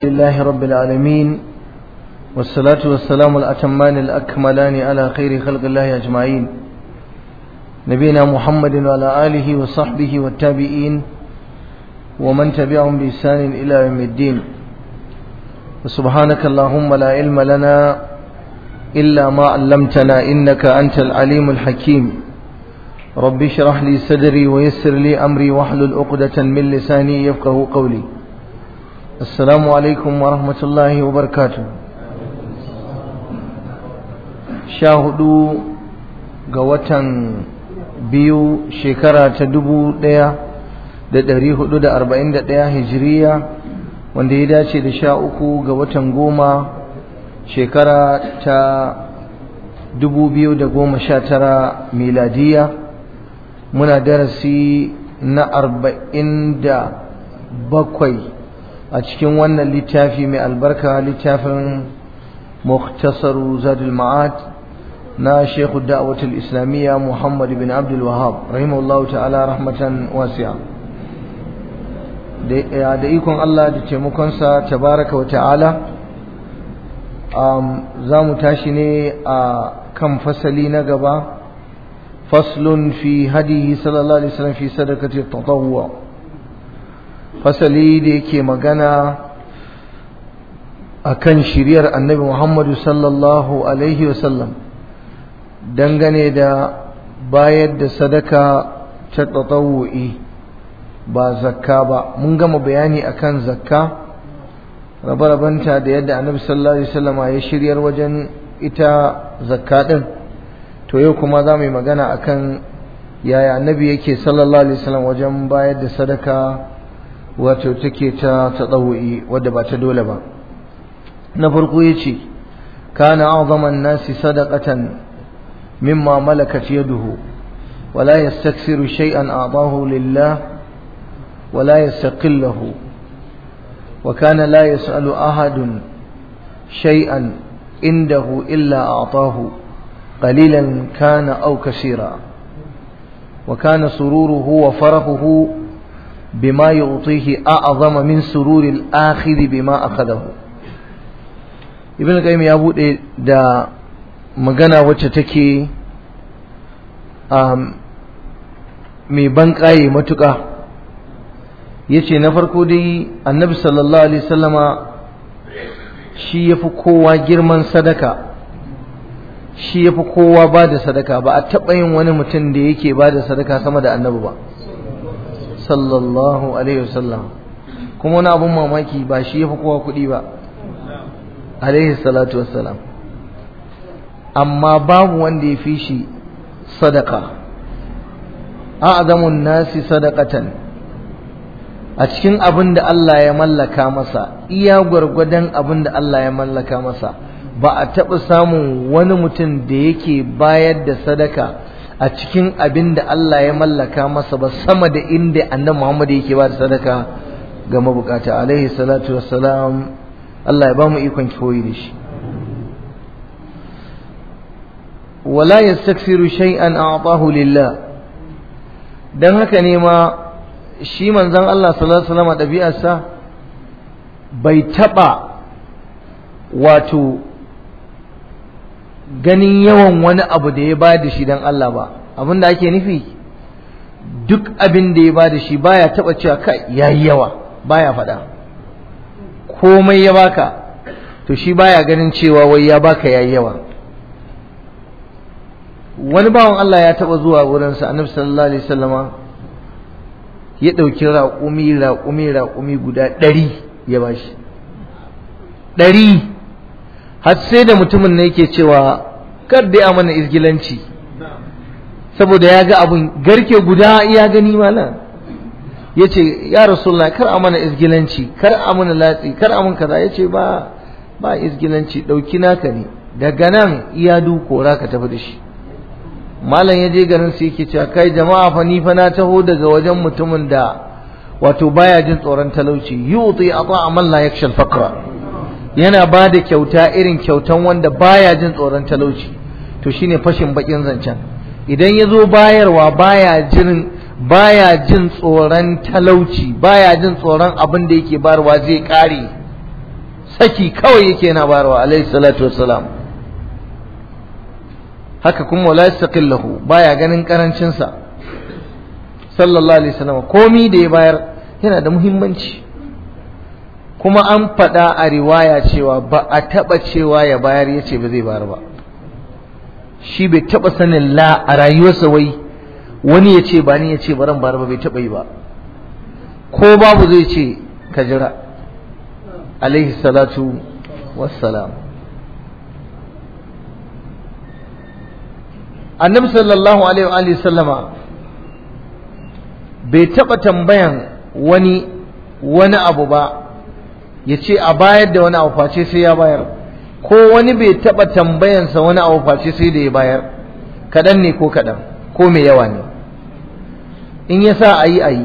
لله رب العالمين والصلاة والسلام الأتمان الأكملان على خير خلق الله أجمعين نبينا محمد وعلى آله وصحبه والتابعين ومن تبعهم بإحسان إلى يوم الدين وسبحانك اللهم لا علم لنا إلا ما علمتنا إنك أنت العليم الحكيم رب اشرح لي صدري ويسر لي أمري واحلل عقدة من لساني يفقه قولي السلام عليكم ورحمة الله وبركاته شاهدوا قوة بيو شكرا تدبو ديا da ɗari hudu da arba'in da ɗaya hijiriya wanda ya dace da sha uku ga watan goma shekara ta dubu biyu da goma sha tara miladiya muna darasi na arba'in da bakwai a cikin wannan littafi mai albarka littafin muktasaru zadul ma'ad na shekhu da'awatul islamiyya muhammad bin abdul wahab rahimahullahu ta'ala rahmatan wasi'a da ikon Allah da taimakonsa tabaraka wa ta'ala za mu tashi ne a kan fasali na gaba faslun fi hadihi sallallahu alaihi wasallam fi sadaqati tatawwu fasali da yake magana akan shiriyar annabi Muhammadu sallallahu alaihi wasallam dangane da bayar da sadaka ta tatawu'i ba zakka ba mun gama bayani akan zakka rabe-rabenta da yadda annabi sallallahu alaihi wasallam ya shiryar wajen ita zakka din to yau kuma za mu yi magana akan yaya annabi yake sallallahu alaihi wasallam wajen bayar da sadaka wato take ta tadawu'i wadda ba ta dole ba na farko yace kana a'zama an-nasi sadaqatan mimma malakat yaduhu ولا يستكثر شيئا أعطاه لله ولا يستقله وكان لا يسأل أحد شيئا عنده إلا أعطاه قليلا كان أو كثيرا وكان سروره وفرحه بما يعطيه أعظم من سرور الآخر بما أخذه ابن القيم ya bude da magana wacce take mai ban ƙaye matuƙa ya ce na farko dai annabi sallallahu alaihi sallama shi ya fi kowa girman sadaka shi ya fi kowa ba da sadaka ba a taɓa yin wani mutum da yake ba da sadaka sama da annabi ba sallallahu alaihi wasallam kuma wani abun mamaki ba shi ya fi kowa kuɗi ba alaihi salatu wassalam amma babu wanda ya fi shi sadaka a'zamun nasi sadaqatan a cikin abin da Allah ya mallaka masa iya gwargwadon abin da Allah ya mallaka masa ba a taɓa samun wani mutum da yake bayar da sadaka a cikin abin da Allah ya mallaka masa ba sama da inda annabi Muhammad yake ba da sadaka ga mabukata alaihi salatu wassalam Allah ya ba mu ikon koyi da shi wala yastaksiru shay'an a'tahu lillah dan haka ne ma shi manzon Allah sallallahu alaihi wasallam ɗabi'arsa bai taɓa wato ganin yawan wani abu da ya bada shi dan Allah ba abin da ake nufi duk abin da ya bada shi baya taɓa cewa kai yayi yawa baya faɗa komai ya baka to shi baya ganin cewa wai ya baka yayi yawa wani bawan Allah ya taɓa zuwa wurinsa annabi sallallahu alaihi wasallama ya ɗauki raƙumi raƙumi raƙumi guda ɗari ya ba shi ɗari har sai da mutumin ne yake cewa kar dai a mana izgilanci saboda ya ga abun garke guda ya gani mana ya ce ya rasulullah kar a mana izgilanci kar a mana latsi kar a mun kaza ya ce ba ba izgilanci ɗauki naka ne daga nan iya dukora ka tafi da shi malam ya je garin su yake cewa kai jama'a fa ni fa na taho daga wajen mutumin da wato baya jin tsoron talauci yuti ata amal la yakshal faqra yana ba da kyauta irin kyautan wanda baya jin tsoron talauci to shine fashin bakin zancen idan ya zo bayarwa baya jin baya jin tsoron talauci baya jin tsoron abin da yake bayarwa zai kare saki kawai yake yana bayarwa alaihi salatu wassalam haka kuma wala yastaqillahu baya ganin karancin sa sallallahu alaihi wasallam komi da ya bayar yana da muhimmanci kuma an faɗa a riwaya cewa ba a taɓa cewa ya bayar ya ce ba zai bayar ba shi bai taɓa sanin la a rayuwarsa wai wani ya ce ba ni ya ce baran bayar ba bai taɓa yi ba ko babu zai ce ka jira alaihi salatu wassalam annabi sallallahu alaihi wa sallama bai taɓa tambayan wani wani abu ba ya ce a bayar da wani abu face sai ya bayar ko wani bai taɓa tambayansa wani abu face sai da ya bayar kaɗan ne ko kaɗan ko mai yawa ne in ya sa a yi a yi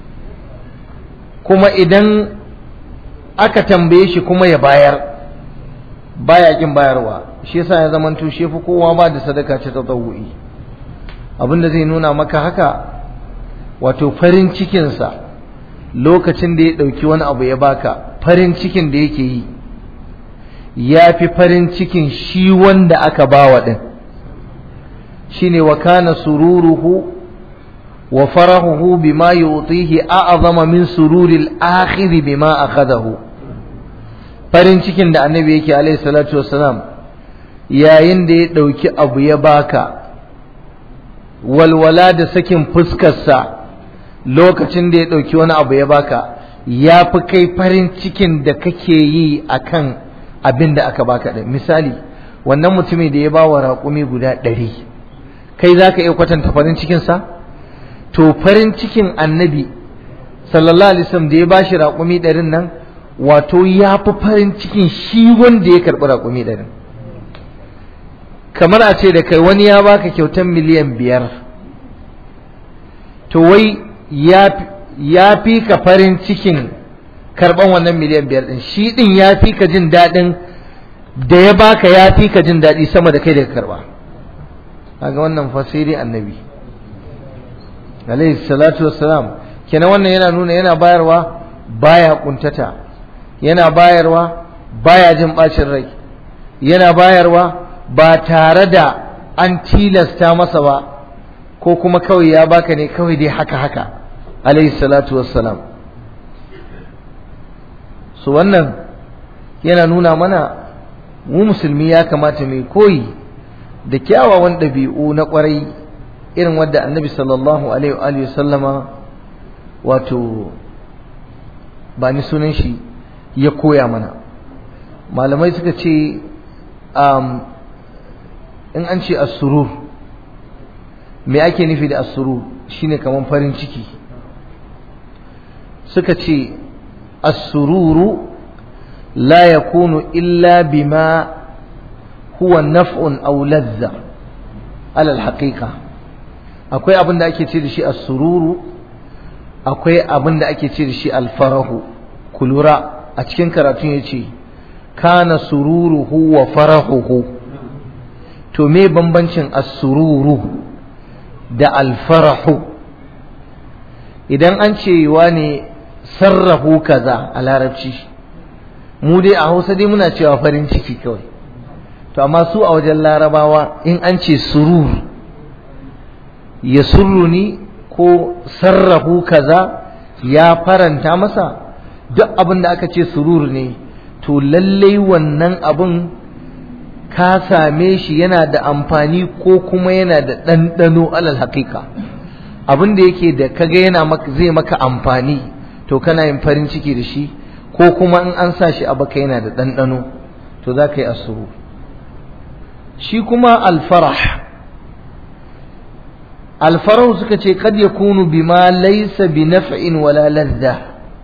kuma idan aka tambaye shi kuma ya bayar baya kin bayarwa shi yasa ya zama to shi fi kowa ba da sadaka ta tatawu'i abinda zai nuna maka haka wato farin cikinsa lokacin da ya ɗauki wani abu ya baka farin cikin da yake yi ya fi farin cikin shi wanda aka bawa ɗin shine wa kana sururuhu wa farahuhu bima yutihi a'zama min sururil akhir bima akhadahu farin cikin da annabi yake alaihi salatu wassalam yayin da ya ɗauki abu ya baka walwala da sakin fuskarsa lokacin da ya ɗauki wani abu ya baka ya fi kai farin cikin da kake yi akan abin da aka baka ɗin misali wannan mutumin da ya ba wa raƙumi guda ɗari kai za ka iya kwatanta farin cikinsa to farin cikin annabi sallallahu alaihi wasallam da ya ba shi raƙumi ɗarin nan wato ya fi farin cikin shi wanda ya karɓi raƙumi ɗarin kamar a ce da kai wani ya baka kyautar miliyan biyar to wai ya fi ka farin cikin karɓan wannan miliyan biyar ɗin shi ɗin ya fi ka jin daɗin da ya baka ya fi ka jin daɗi sama da kai da ka karɓa kaga wannan fasiri annabi alaihi salatu wassalam kenan wannan yana nuna yana bayarwa baya kuntata yana bayarwa baya jin bacin rai yana bayarwa ba tare da an tilasta masa ba ko kuma kawai ya baka ne kawai dai haka haka alaihi salatu wassalam su wannan yana nuna mana mu musulmi ya kamata mai koyi da kyawawan ɗabi'u na ƙwarai irin wadda annabi sallallahu alaihi wa sallama wato ba ni sunan shi ya koya mana malamai suka ce in an ce asurur me ake nufi da asurur shine kamar farin ciki suka ce asururu la yakunu illa bima huwa naf'un aw lazza alal haqiqa akwai abin da ake ce da shi asururu akwai abin da ake ce da shi alfarahu kulura a cikin karatun ya ce kana sururuhu wa farahuhu to me bambancin asururu da alfarahu idan an ce wa ne sarrafu kaza a larabci mu dai a hausa dai muna cewa farin ciki kawai to amma su a wajen larabawa in an ce surur ya surruni ko sarrafu kaza ya faranta masa duk abin da aka ce surur ne to lallai wannan abin ka same shi yana da amfani ko kuma yana da ɗanɗano alal haƙiƙa abin da yake da kaga yana zai maka amfani to kana yin farin ciki da shi ko kuma in an sa shi a baka yana da ɗanɗano to za ka yi asuru shi kuma alfarah alfarah suka ce kad yakunu bima laysa bi naf'in wala ladha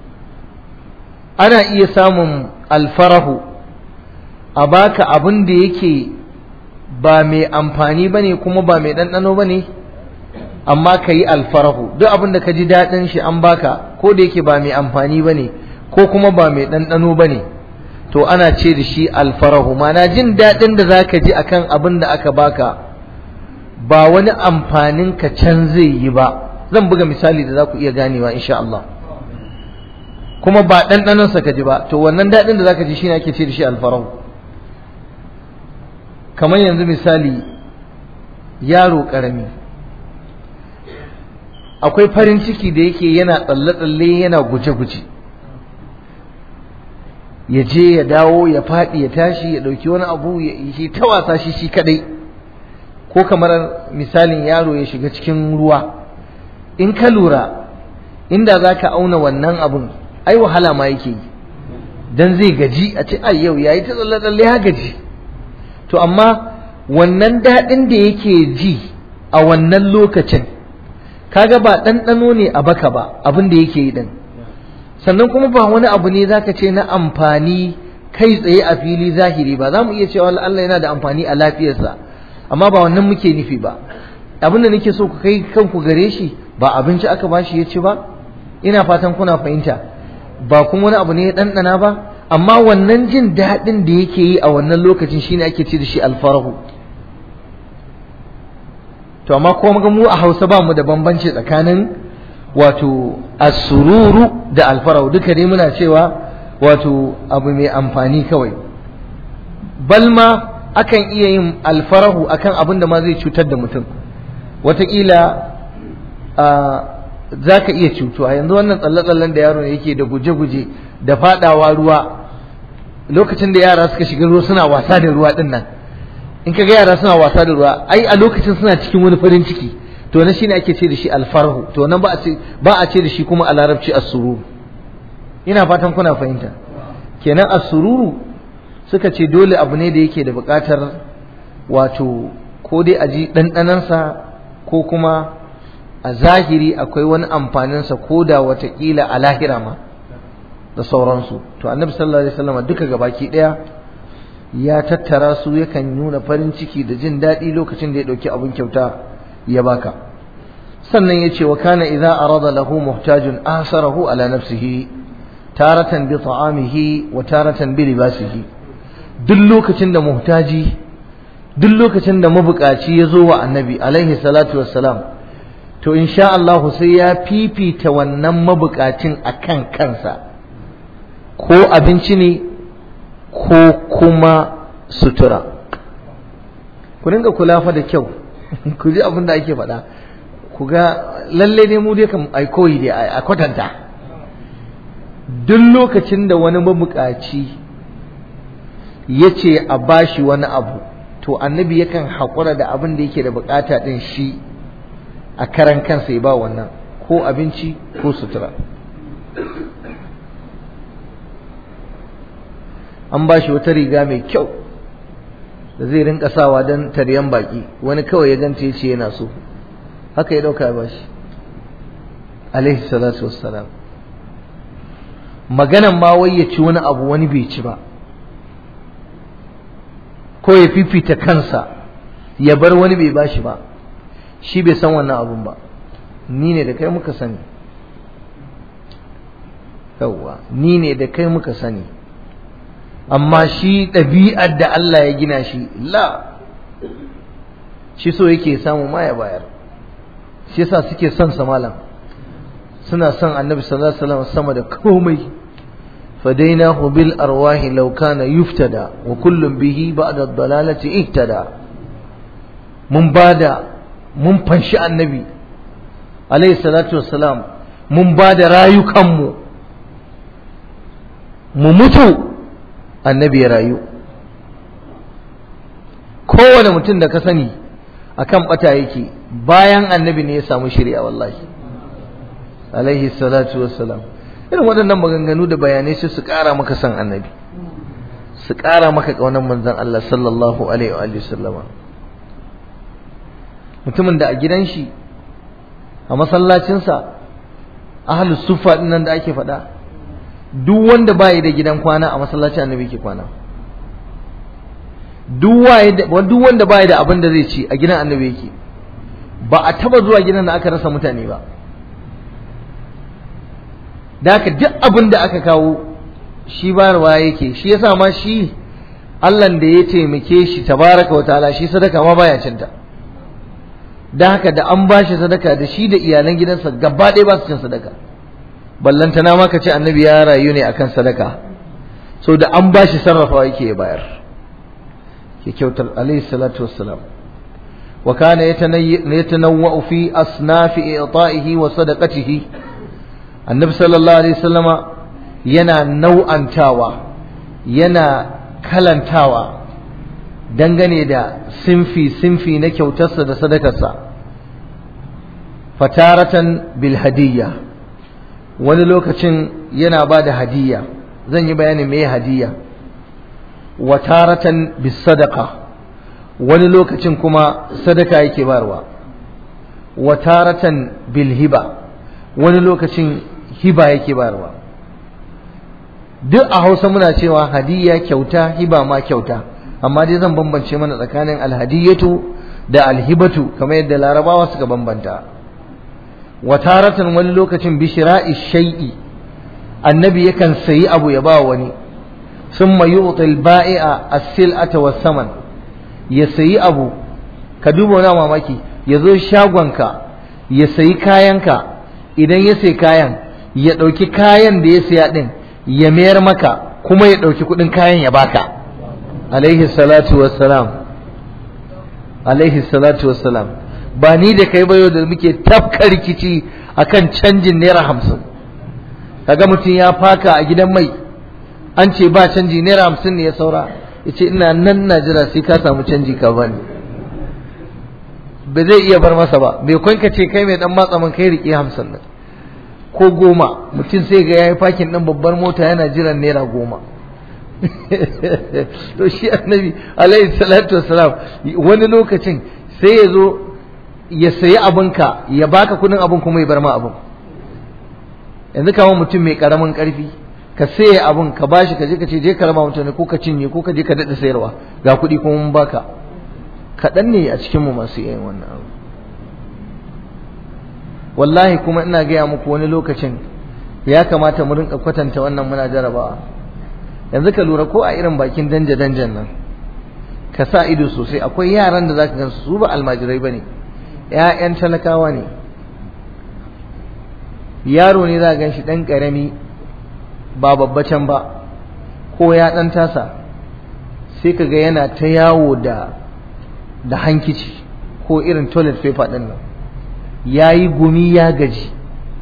ana iya samun alfarahu a baka abin da yake ba mai amfani bane kuma ba mai ɗanɗano bane amma ka yi alfarahu duk abin da ka ji daɗin shi an baka ko da yake ba mai amfani bane ko kuma ba mai ɗanɗano bane to ana ce da shi alfarahu mana jin daɗin da za ka ji akan abin da aka baka ba wani amfanin ka can zai yi ba zan buga misali da za ku iya ganewa insha Allah kuma ba ɗanɗanonsa ka ji ba to wannan daɗin da zaka ji shine ake ce da shi alfarau kamar yanzu misali yaro ƙarami akwai farin ciki da yake yana tsalle-tsalle yana guje-guje ya je ya dawo ya faɗi ya tashi ya ɗauki wani abu ya yi ta wasa shi shi kadai ko kamar misalin yaro ya shiga cikin ruwa in ka lura inda za ka auna wannan abun ai wahala ma yake yi dan zai gaji a ce ai yau yayi ta tsalle-tsalle ya gaji to amma wannan daɗin da yake ji a wannan lokacin kaga ba ɗanɗano ne a baka ba abin da yake yi ɗin sannan kuma ba wani abu ne zaka ce na amfani kai tsaye a fili zahiri ba za mu iya cewa Allah yana da amfani a lafiyarsa amma ba wannan muke nufi ba abin da nake so ku kai kanku gare shi ba abinci aka bashi ya ci ba ina fatan kuna fahimta ba kuma wani abu ne ya ɗanɗana ba amma wannan jin daɗin da yake yi a wannan lokacin shine ake ce da shi alfarahu to amma ko mu a Hausa ba mu da bambanci tsakanin wato asururu da alfarahu duka dai muna cewa wato abu mai amfani kawai balma akan iya yin alfarahu akan abin da ma zai cutar da mutum wataƙila za ka iya cutuwa yanzu wannan tsalle-tsallen da yaro yake da guje-guje da fadawa ruwa lokacin da yara suka shiga ruwa suna wasa da ruwa din nan in ka ga yara suna wasa da ruwa ai a lokacin suna cikin wani farin ciki to na shine ake ce da shi alfarhu to nan ba a ce ba a ce da shi kuma a larabci as-surur ina fatan kuna fahimta kenan as-sururu suka ce dole abu ne da yake da buƙatar wato ko dai a ji ɗanɗanansa ko kuma a zahiri akwai wani amfaninsa ko da watakila a lahira ma da sauransu to annabi sallallahu alaihi wasallam duka gabaki daya ya tattara su yakan nuna farin ciki da jin daɗi lokacin da ya ɗauki abin kyauta ya baka sannan ya ce wa kana idza arada lahu muhtajun asarahu ala nafsihi taratan bi ta'amihi wa taratan bi libasihi duk lokacin da muhtaji duk lokacin da mabukaci ya zo wa annabi alaihi salatu wassalam to insha Allah sai ya fifita wannan mabukacin akan kansa ko abinci ne ko kuma sutura ku dinga kula fa da kyau ku ji abin da ake faɗa ku ga lalle ne mu dai kan ai koyi dai a kwatanta duk lokacin da wani mabukaci ya ce a bashi wani abu to annabi yakan haƙura da abin da yake da bukata ɗin shi a karan kansa ya ba wannan ko abinci ko sutura an ba shi wata riga mai kyau da zai rinka sawa don taryan baki wani kawai ya ganta ya ce yana so haka ya dauka ya ba shi alaihi salatu wassalam maganan ma wai ya ci wani abu wani bai ci ba ko ya fifita kansa ya bar wani bai ba shi ba shi bai san wannan abun ba ni ne da kai muka sani yawwa ni ne da kai muka sani amma shi ɗabi'ar da Allah ya gina shi la shi so yake samu ma ya bayar shi yasa suke son sa malam suna son annabi sallallahu alaihi wasallam sama da komai fadainahu bil arwahi law kana yuftada wa kullum bihi ba'da ad-dalalati ihtada mun bada mun fanshi annabi alaihi salatu wassalam mun bada rayukanmu mu mutu annabi ya rayu kowane mutum da ka sani akan bata yake bayan annabi ne ya samu shirya wallahi alaihi salatu wassalam irin waɗannan maganganu da bayanai sai su ƙara maka san annabi su ƙara maka ƙaunar manzon Allah sallallahu alaihi wa sallama mutumin da a gidan shi a masallacinsa ahlus sufa din nan da ake faɗa duk wanda bai da gidan kwana a masallacin annabi ke kwana duk wanda bai da abin da zai ci a gidan annabi yake ba a taba zuwa gidan da aka rasa mutane ba da haka duk abin da aka kawo shi bayarwa yake shi yasa ma shi Allah da ya taimake shi tabaraka wa ta'ala shi sadaka ma baya cinta da haka da an bashi sadaka da shi da iyalan gidansa gaba ɗaya ba su cin sadaka ballantana ma ka ce annabi ya rayu ne akan sadaka so da an bashi sarrafawa yake ya bayar ke kyautar alaihi salatu wassalam wa kana yatanawwa'u fi asnafi i'ta'ihi wa sadaqatihi annabi sallallahu alaihi wasallama yana nau'antawa yana kalantawa dangane da sinfi sinfi na kyautarsa da sadakarsa fataratan bil hadiyya wani lokacin yana ba da hadiyya zan yi bayanin me hadiyya wa taratan bis sadaqa wani lokacin kuma sadaka yake barwa wa taratan bil hiba wani lokacin hiba yake barwa duk a Hausa muna cewa hadiyya kyauta hiba ma kyauta amma dai zan bambance mana tsakanin alhadiyatu da alhibatu kamar yadda larabawa suka bambanta wa taratan wani lokacin bishira'i shay'i annabi yakan sayi abu ya ba wani summa yu'ti al-ba'i'a as-sil'ata was-saman ya sayi abu ka duba wani mamaki ya zo shagonka ya sayi kayanka idan ya sayi kayan ya ɗauki kayan da ya siya ɗin ya mayar maka kuma ya ɗauki kuɗin kayan ya baka alaihi salatu wassalam alaihi salatu wassalam ba ni da kai bayo da muke tafka rikici akan canjin naira hamsin kaga mutum ya faka a gidan mai an ce ba canji naira hamsin ne ya saura ya ce ina nan na jira sai ka samu canji ka bani ba zai iya bar masa ba bai kwanka ce kai mai dan matsa man kai riƙe hamsin nan ko goma mutum sai ga yayi fakin ɗin babbar mota yana jiran naira goma to shi annabi alaihi salatu wassalam wani lokacin sai ya zo ya sayi abinka ya baka kudin abin kuma ya bar ma abin yanzu kamar mutum mai karamin karfi ka saye abin ka bashi ka je ka ce je ka raba mutane ko ka cinye ko ka je ka daɗa sayarwa ga kuɗi kuma mun baka kaɗan ne a cikin mu masu yin wannan abu wallahi kuma ina gaya muku wani lokacin ya kamata mu rinka kwatanta wannan muna jarabawa yanzu ka lura ko a irin bakin danja danjan nan ka sa ido sosai akwai yaran da zaka gansu su ba almajirai bane ƴaƴan talakawa ne yaro ne za gan shi ɗan ƙarami ba babbacin ba ko ya ɗan tasa sai ka ga yana ta yawo da da hankici ko irin toilet paper ɗin nan ya yi gumi ya gaji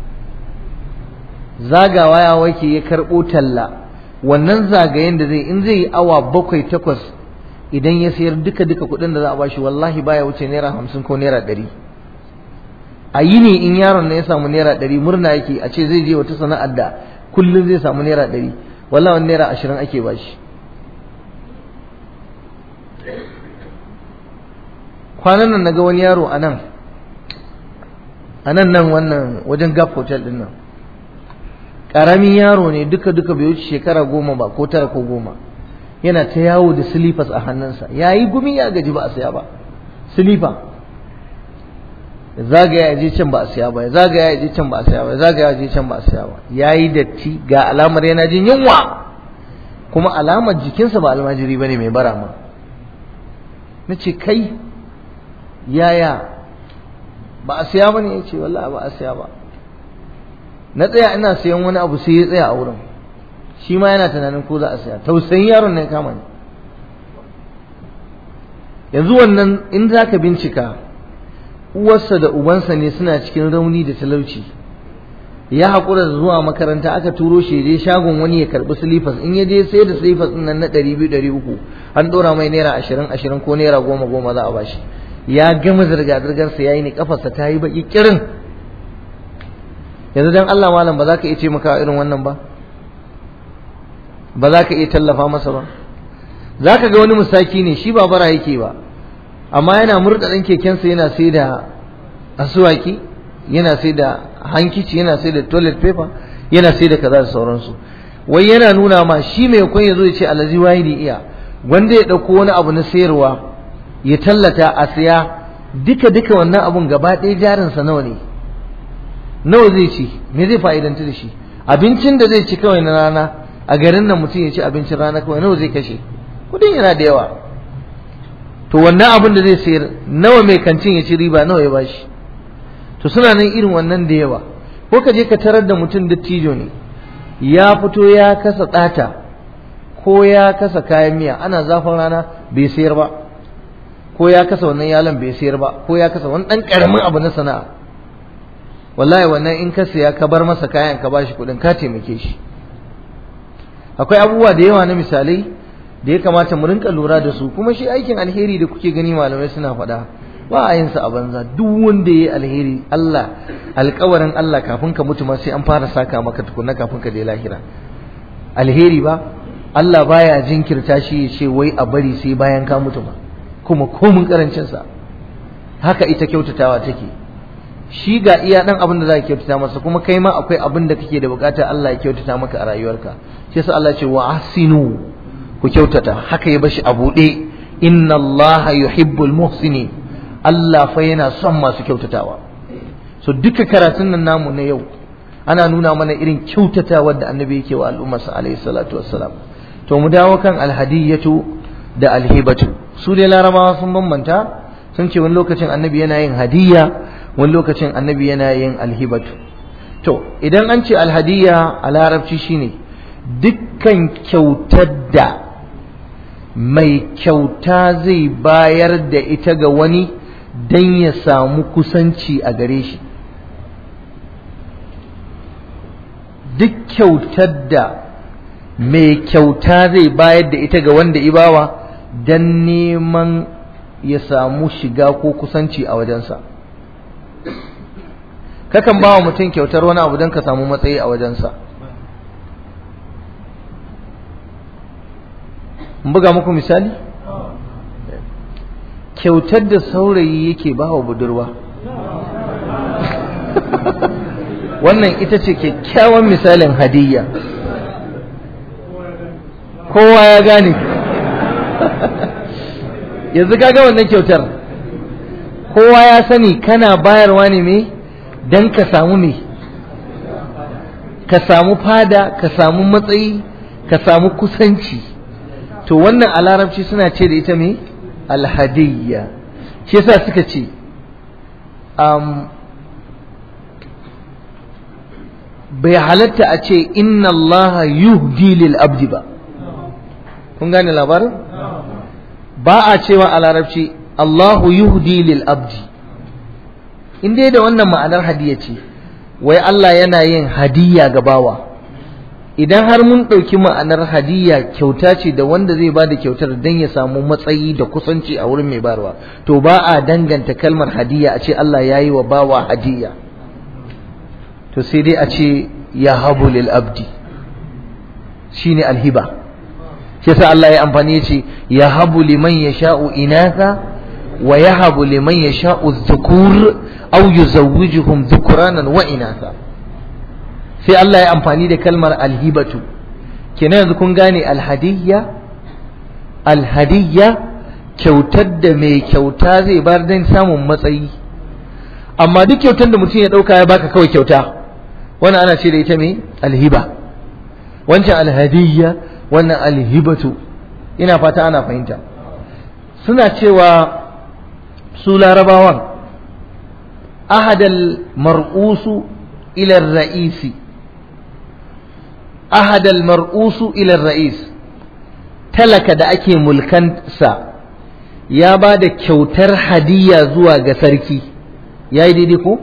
zagawa ya wake ya karɓo talla wannan zagayen da zai in zai yi awa bakwai takwas idan ya sayar duka duka kuɗin da za a bashi wallahi baya wuce naira hamsin ko naira ɗari a yi ne in yaron na ya samu naira ɗari murna yake a ce zai je wata sana'ar da kullum zai samu naira ɗari wallahi wani naira ashirin ake bashi kwanan nan naga wani yaro a nan a nan nan wannan wajen gap hotel din nan ƙaramin yaro ne duka duka bai wuce shekara goma ba ko tara ko goma yana ta yawo da silifas a hannunsa ya yi gumi ya gaji ba a saya ba silifa zagaya ya je can ba a saya ba zagaya ya je can ba a saya ba zagaya ya je can ba a saya ba ya yi datti ga alamar yana jin yunwa kuma alamar jikinsa ba almajiri ba ne mai bara ma na ce kai yaya ba a saya ba ne ya ce wallah ba a saya ba na tsaya ina sayan wani abu sai ya tsaya a wurin shi ma yana tunanin ko za a saya tausayin yaron ne kama ni yanzu wannan in za ka bincika uwarsa da ubansa ne suna cikin rauni da talauci ya haƙura da zuwa makaranta aka turo shi je shagon wani ya karɓi silifas in ya je sai da silifas ɗin nan na ɗari biyu ɗari uku an ɗora mai naira ashirin ashirin ko naira goma goma za a bashi ya gama zirga-zirgarsa ya yi ni kafarsa ta yi baƙi ƙirin yanzu dan Allah malam ba za ka iya ce maka irin wannan ba ba za ka iya tallafa masa ba za ka ga wani musaki ne shi ba bara yake ba amma yana murda ɗan kekensa yana sai da asuwaki yana sai da hankici yana sai da toilet paper yana sai da kaza da sauransu wai yana nuna ma shi mai kwan ya zo ya ce alazi wahidi iya wanda ya ɗauko wani abu na sayarwa ya tallata a siya duka duka wannan abun gaba ɗaya jarinsa nawa ne nawa zai ci me zai fa'idanta da shi abincin da zai ci kawai na rana a garin nan mutum ya ci abincin rana kawai nawa zai kashe kudin yana da yawa to wannan abin da zai sayar nawa mai kancin ya ci riba nawa ya bashi to suna nan irin wannan da yawa ko ka je ka tarar da mutum dattijo ne ya fito ya kasa ɗata ko ya kasa kayan miya ana zafin rana bai sayar ba ko ya kasa wannan yalan bai sayar ba ko ya kasa wani ɗan ƙaramin abu na sana'a wallahi wannan in ka siya ka bar masa kayan ka bashi kuɗin ka taimake shi akwai abubuwa da yawa na misalai da ya kamata mu rinka lura da su kuma shi aikin alheri da kuke gani malamai suna faɗa ba a yin sa a banza duk wanda yayi alheri Allah alƙawarin Allah kafin ka mutu ma sai an fara saka maka tukunna kafin ka je lahira alheri ba Allah baya jinkirta shi ya ce wai a bari sai bayan ka mutu ba kuma komun karancin sa haka ita kyautatawa take shi ga iya dan abin da za ka kyautata masa kuma kai ma akwai abin da kake da bukata Allah ya kyautata maka a rayuwarka shi yasa Allah ce wa ahsinu ku kyautata haka ya bashi a buɗe inna Allah yuhibbul muhsinin Allah fa yana son masu kyautatawa so duka karatun nan namu na yau ana nuna mana irin kyautatawa da annabi yake wa al'ummarsa alaihi salatu wassalam to mu dawo kan alhadiyatu da alhibatu su dai larabawa sun bambanta sun ce wani lokacin annabi yana yin hadiyya wani lokacin annabi yana yin alhibatu to idan an ce alhadiyya a larabci shine dukkan kyautar da mai kyauta zai bayar da ita ga wani don ya samu kusanci a gare shi duk kyautar da mai kyauta zai bayar da ita ga wanda ibawa don neman ya samu shiga ko kusanci a wajensa kakan ba wa mutum kyautar wani abu don ka samu matsayi a wajensa buga muku misali kyautar da saurayi yake ba wa budurwa wannan ita ce kyakkyawan misalin hadiyya kowa ya gane yanzu kaga wannan kyautar kowa ya sani kana bayarwa ne me don ka samu me ka samu fada ka samu matsayi ka samu kusanci to wannan a larabci suna ce da ita me alhadiyya shi yasa suka ce um, bai halatta a ce inna Allah yuhdi lil abdi ba kun gane labarin ba a cewa a larabci Allahu yuhdi lil abdi in dai da wannan ma'anar hadiyya ce wai Allah yana yin hadiyya ga bawa idan har mun ɗauki ma'anar hadiyya kyauta ce da wanda zai ba da kyautar don ya samu matsayi da kusanci a wurin mai barwa to ba a danganta kalmar hadiyya a ce Allah ya yi wa bawa hadiyya to sai dai a ce ya habu lil abdi shine alhiba shi yasa Allah ya amfani ya ce ya habu liman yasha'u inatha wa yahabu liman yasha'u dhukur aw yuzawwijuhum dhukranan wa inatha sai Allah ya amfani da kalmar alhibatu kenan yanzu kun gane alhadiyya alhadiyya kyautar da mai kyauta zai bar don samun matsayi amma duk kyautar da mutum ya ɗauka ya baka kawai kyauta wannan ana ce da ita mai alhiba wancan alhadiyya wannan alhibatu ina fata ana fahimta suna cewa su larabawan ahadal mar'usu ila ra'isi ahadal mar'usu ila ra'is talaka da ake mulkansa ya ba da kyautar hadiyya zuwa ga sarki ya yi daidai ko?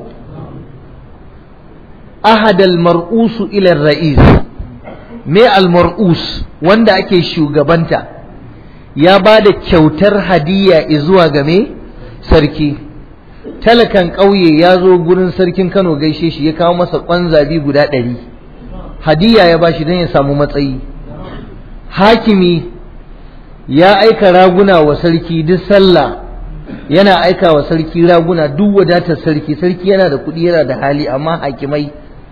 ahadal mar'usu ila ra'is me al-mar'us wanda ake shugabanta ya ba da kyautar hadiyya zuwa ga me sarki talakan ƙauye ya zo gurin sarkin kano gaishe shi ya kawo masa ƙwanzabi guda ɗari hadiyya ya ba shi don ya samu matsayi hakimi ya aika raguna wa sarki duk sallah yana aika wa sarki raguna duk wadatar sarki sarki yana da kuɗi yana da hali amma hakimai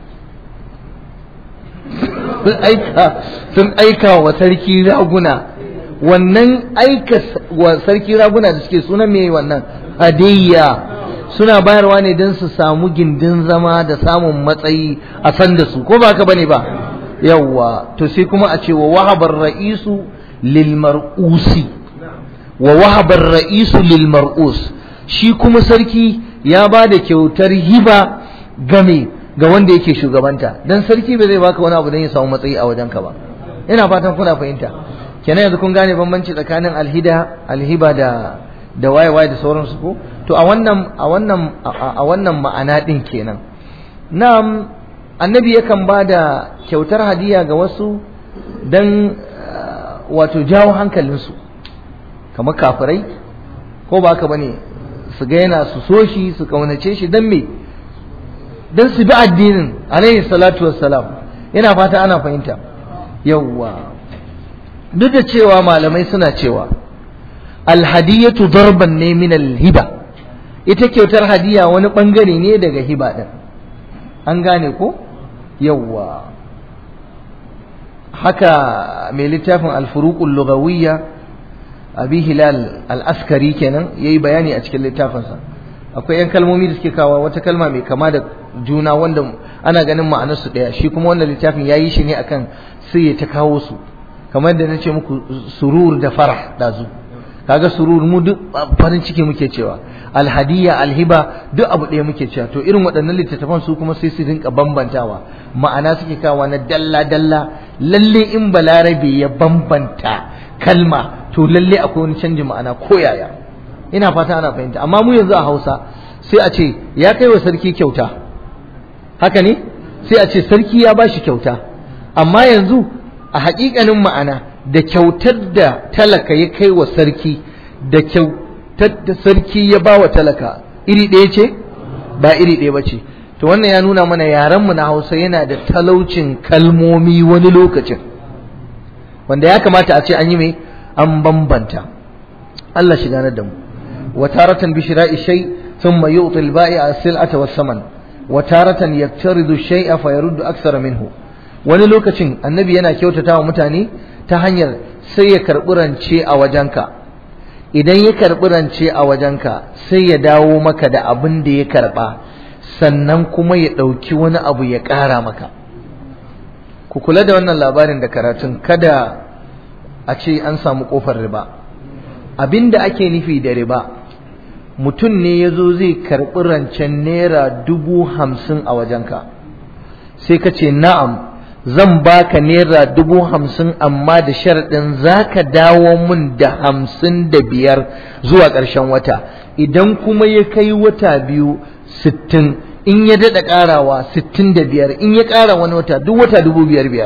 sun aika wa sarki raguna wannan aika wa sarki raguna da suke suna mai wannan hadiyya suna bayarwa ne don su samu gindin zama da samun matsayi a san da su ko ba ka bane ba yawwa to sai kuma a ce wa wahabar ra'isu lil mar'usi wa wahabar ra'isu lil mar'us shi kuma sarki ya ba da kyautar hiba game ga wanda yake shugabanta dan sarki ba zai baka wani abu dan ya samu matsayi a wajenka ba ina fatan kuna fahimta kenan yanzu kun gane bambanci tsakanin alhida alhiba da da waye waye da sauransu ko to a wannan a wannan a wannan ma'ana din kenan na'am annabi yakan ba da kyautar hadiya ga wasu dan wato jawo hankalinsu kamar kafirai ko ba haka bane su ga yana su so shi su kaunace shi dan me dan su bi addinin alaihi salatu wassalam yana fata ana fahimta yawwa duk da cewa malamai suna cewa alhadiyatu darban ne min alhiba ita kyautar hadiya wani bangare ne daga hiba din an gane ko yawwa haka mai littafin alfuruqul lughawiyya abi hilal al-askari kenan yayi bayani a cikin littafinsa akwai yan kalmomi da suke kawo wata kalma mai kama da juna wanda ana ganin ma'anar su daya shi kuma wannan littafin yayi shi ne akan sai ya ta kawo su kamar yadda nace muku surur da farah dazu kaga surur mu duk farin ciki muke cewa alhadiya alhiba duk abu ɗaya muke cewa to irin waɗannan littattafan su kuma sai su rinka bambantawa ma'ana suke kawo na dalla dalla lalle in balarabe ya bambanta kalma to lalle akwai wani canjin ma'ana ko yaya ina fata ana fahimta amma mu yanzu a Hausa sai a ce ya kai wa sarki kyauta haka ne sai a ce sarki ya bashi kyauta amma yanzu a haƙiƙanin ma'ana da kyautar da talaka ya kai wa sarki da kyautar da sarki ya ba wa talaka iri ɗaya ce ba iri ɗaya ba ce to wannan ya nuna mana yarenmu na hausa yana da talaucin kalmomi wani lokacin wanda ya kamata a ce an yi mai an bambanta Allah shi ganar da mu wa taratan bi shira'i shay thumma yu'ti al-ba'i'a as-sil'ata was-saman wa taratan yaktaridu shay'a fa yaruddu akthara minhu wani lokacin annabi yana kyautata wa mutane ta hanyar sai ya karɓi rance a wajenka idan ya karɓi rance a wajenka sai ya dawo maka da abin da ya karɓa sannan kuma ya ɗauki wani abu ya ƙara maka ku kula da wannan labarin da karatun kada a ce an samu ƙofar riba abin da ake nufi da riba mutum ne ya zo zai karɓi rancen naira dubu hamsin a wajenka sai ka ce na'am zan baka naira dubu hamsin amma da sharaɗin za ka dawo mun da hamsin da biyar zuwa ƙarshen wata idan kuma ya kai wata biyu sittin in ya daɗa ƙarawa sittin da biyar in ya ƙara wani wata duk wata dubu biyar biyar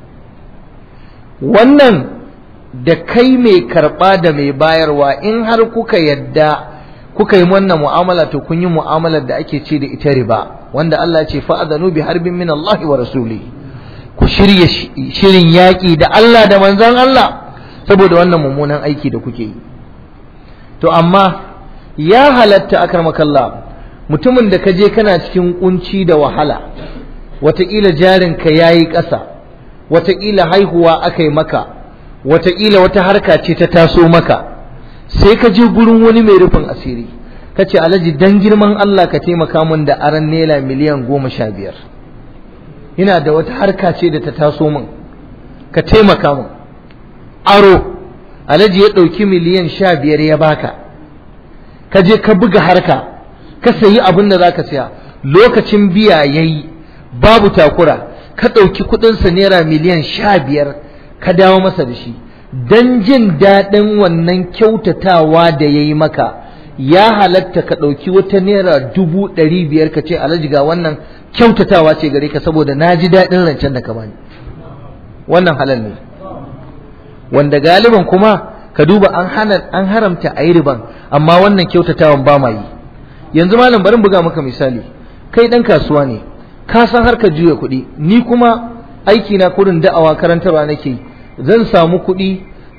wannan da kai mai karɓa da mai bayarwa in har kuka yadda kuka yi wannan mu'amala to kun yi mu'amalar da ake ce da ita riba wanda Allah ya ce fa'adhanu bi harbin min Allah wa rasuli ku shirye shirin yaƙi da Allah da manzon Allah saboda wannan mummunan aiki da kuke yi to amma ya halatta akramakallah mutumin da ka je kana cikin kunci da wahala wataƙila jarinka ya yi ƙasa wataƙila haihuwa aka yi maka wataƙila wata harka ce ta taso maka sai ka je gurin wani mai rufin asiri ka ce alhaji dan girman Allah ka taimaka min da aran naira miliyan goma sha biyar ina da wata harka ce da ta taso min ka taimaka min aro alhaji ya ɗauki miliyan sha biyar ya baka ka je ka buga harka ka sayi abin da za ka siya lokacin biya ya yi babu takura ka ɗauki kuɗinsa naira miliyan sha biyar ka dawo masa da shi don jin daɗin wannan kyautatawa da ya yi maka ya halatta ka ɗauki wata naira dubu ɗari biyar ka ce alhaji ga wannan kyautatawa ce gare ka saboda na ji daɗin rancen da ka bani wannan halal ne wanda galiban kuma ka duba an hana an haramta a yi riban amma wannan kyautatawan ba ma yi yanzu malam bari buga maka misali kai ɗan kasuwa ne ka san harkar juya kuɗi ni kuma aiki na kurin da'awa karantarwa nake yi zan samu kuɗi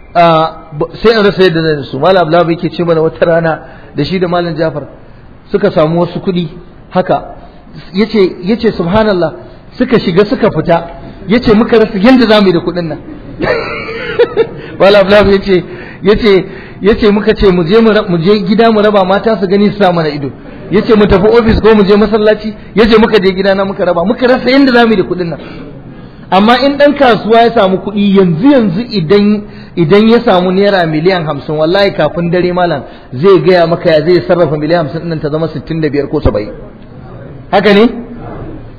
sai in rasa yadda zan su malam abdullahi yake ce mana wata rana da shi da malam jafar suka samu wasu kuɗi haka yace yace subhanallah suka shiga suka fita yace muka rasa yadda zamu yi da kuɗin nan malam abdullahi yace yace yace muka ce mu je mu je gida mu raba mata su gani su sa mana ido yace mu tafi office ko mu je masallaci yace muka je gida na muka raba muka rasa yadda zamu yi da kuɗin nan amma in ɗan kasuwa ya samu kuɗi yanzu yanzu idan idan ya samu naira miliyan hamsin wallahi kafin dare malam zai gaya maka ya zai sarrafa miliyan hamsin ɗin ta zama sittin da biyar ko saba'in haka ne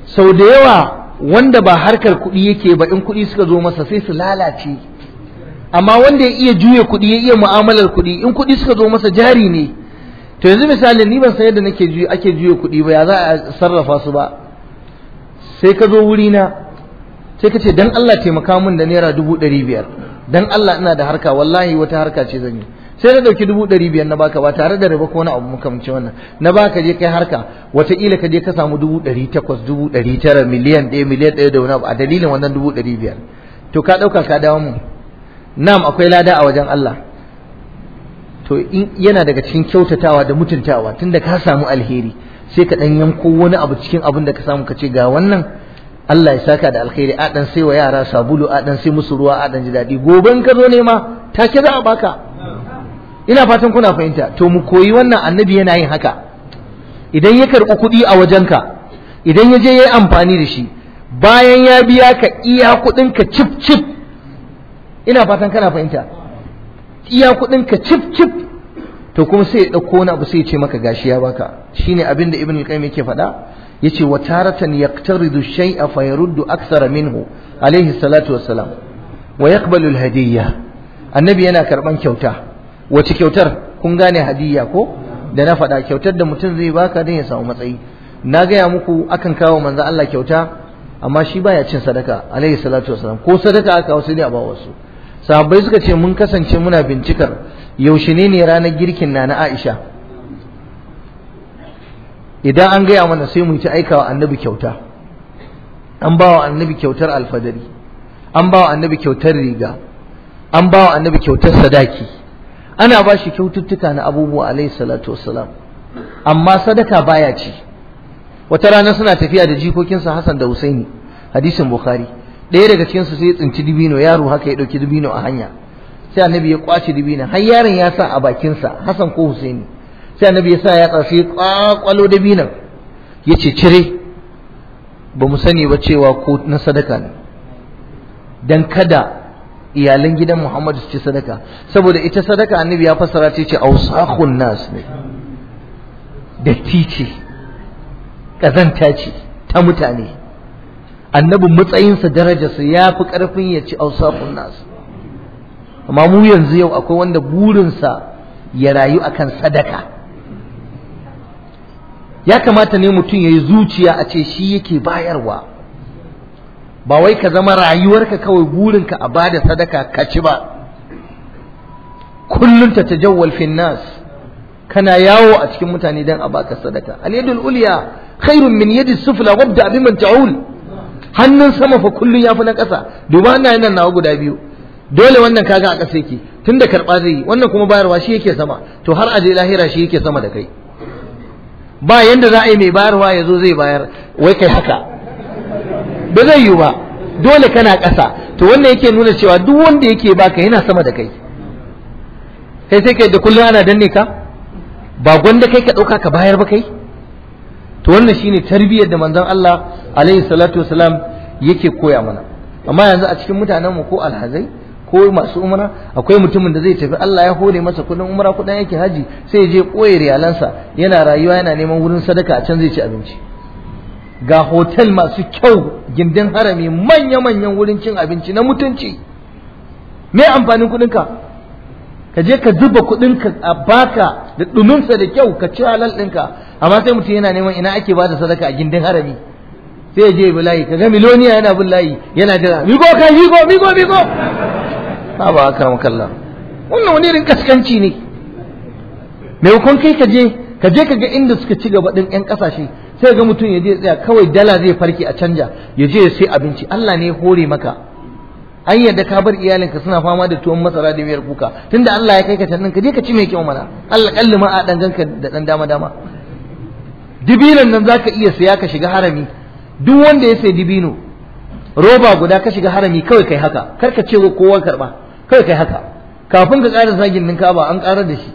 sau da yawa wanda ba harkar kuɗi yake ba in kuɗi suka zo masa sai su lalace amma wanda ya iya juya kuɗi ya iya mu'amalar kuɗi in kuɗi suka zo masa jari ne to yanzu misali ni ban san yadda nake juya ake juya kuɗi ba ya za a sarrafa su ba sai ka zo wuri na sai ka ce dan Allah taimaka min da naira dubu ɗari biyar dan Allah ina da harka wallahi wata harka ce zan yi sai na ɗauki dubu ɗari biyar na baka ba tare da riba ko wani abu makamancin wannan na baka je kai harka wataƙila ka je ka samu dubu ɗari takwas dubu ɗari tara miliyan ɗaya miliyan ɗaya da wani abu a dalilin wannan dubu ɗari biyar to ka ɗauka ka dawo mu nam akwai lada a wajen Allah to in yana daga cikin kyautatawa da mutuntawa tunda ka samu alheri sai ka ɗan yanko wani abu cikin abin da ka samu ka ce ga wannan Allah ya saka da alkhairi a dan sai wa yara sabulu a dan sai musu ruwa a dan ji daɗi gobe in ka zo nema take za a baka ina fatan kuna fahimta to mu koyi wannan annabi yana yin haka idan ya karɓi kuɗi a wajenka idan ya je ya yi amfani da shi bayan ya biya ka iya kuɗin ka cif cif ina fatan kana fahimta iya kuɗin ka cif cif to kuma sai ya ɗauko wani abu sai ya ce maka gashi ya baka shine abin da ibn al-qayyim yake faɗa yace wa taratan yaqtaridu shay'a fa yaruddu akthara minhu alayhi salatu wassalam wa yaqbalu al-hadiyya annabi yana karban kyauta wace kyautar kun gane hadiyya ko da na faɗa kyautar da mutum zai baka don ya samu matsayi na gaya muku akan kawo manzo Allah kyauta amma shi baya cin sadaka alayhi salatu wassalam ko sadaka aka wasu ne a ba wasu sahabbai suka ce mun kasance muna bincikar yaushe ne ne ranar girkin na na Aisha idan an gaya mana sai mu yi ta aikawa annabi kyauta an ba wa annabi kyautar alfadari an ba wa annabi kyautar riga an ba wa annabi kyautar sadaki ana ba shi kyaututtuka na abubuwa alaihi salatu wassalam amma sadaka baya ci wata rana suna tafiya da jikokinsa Hassan da Husaini hadisin Bukhari ɗaya daga cikin su sai ya tsinci dibino yaro haka ya ɗauki dibino a hanya sai annabi ya kwace dibino har yaron ya sa a bakinsa Hassan ko Husaini sai annabi ya sa ya tsasi kwakwalo dabinon ya ce cire ba mu sani ba cewa ko na sadaka ne dan kada iyalan gidan Muhammadu su ci sadaka saboda ita sadaka annabi ya fassara ta ce ausakhun nas ne datti ce kazanta ce ta mutane annabin matsayinsa darajarsa ya fi ƙarfin ya ci ausakhun nas amma mu yanzu yau akwai wanda burinsa ya rayu akan sadaka ya kamata ne mutum ya yi zuciya a ce shi yake bayarwa ba wai ka zama rayuwarka kawai burinka a bada sadaka ka ci ba kullum ta tajawwal fin nas kana yawo a cikin mutane dan a baka sadaka al yadul ulya khairun min yadi sufla wabda biman ta'ul hannun sama fa kullun yafi na ƙasa duba ina nan nawa guda biyu dole wannan kaga a ƙasa yake tunda karɓa zai yi wannan kuma bayarwa shi yake sama to har aje lahira shi yake sama da kai ba yanda za a yi mai bayarwa ya zo zai bayar wai kai haka ba zai yi ba dole kana ƙasa to wannan yake nuna cewa duk wanda yake baka yana sama da kai kai sai kai da kullum ana danne ka ba gwanda kai ka ɗauka ka bayar ba kai to wannan shine tarbiyyar da manzon Allah alaihi salatu wasalam yake koya mana amma yanzu a cikin mutanen mu ko alhazai ko masu umra akwai mutumin da zai tafi Allah ya hore masa kudin umra kudin yake haji sai ya je koye riyalansa yana rayuwa yana neman wurin sadaka a can zai ci abinci ga hotel masu kyau gindin harami manya-manyan wurin cin abinci na mutunci me amfanin kudinka ka je ka zuba kudinka a baka da duminsa da kyau ka ci halal ɗinka amma sai mutum yana neman ina ake bada sadaka a gindin harami sai ya je bi layi ka ga miloniya yana bin layi yana jira migo kai migo migo migo ba ba aka makalla wannan wani irin kaskanci ne maimakon kai ka je ka je ka ga inda suka ci gaba din yan kasashe sai ga mutum ya je tsaya kawai dala zai farke a canja ya je ya sai abinci Allah ne ya hore maka an yadda ka bar iyalinka suna fama da tuwon masara da miyar kuka tunda Allah ya kai ka can ka je ka ci mai kyau mana Allah kalli ma a dan ganka da dan dama dama dibinan nan zaka iya saya ka shiga harami duk wanda ya sai dibino roba guda ka shiga harami kawai kai haka kar ka ce kowa karba kawai kai haka kafin ka ƙara zagin ninka ba an ƙarar da shi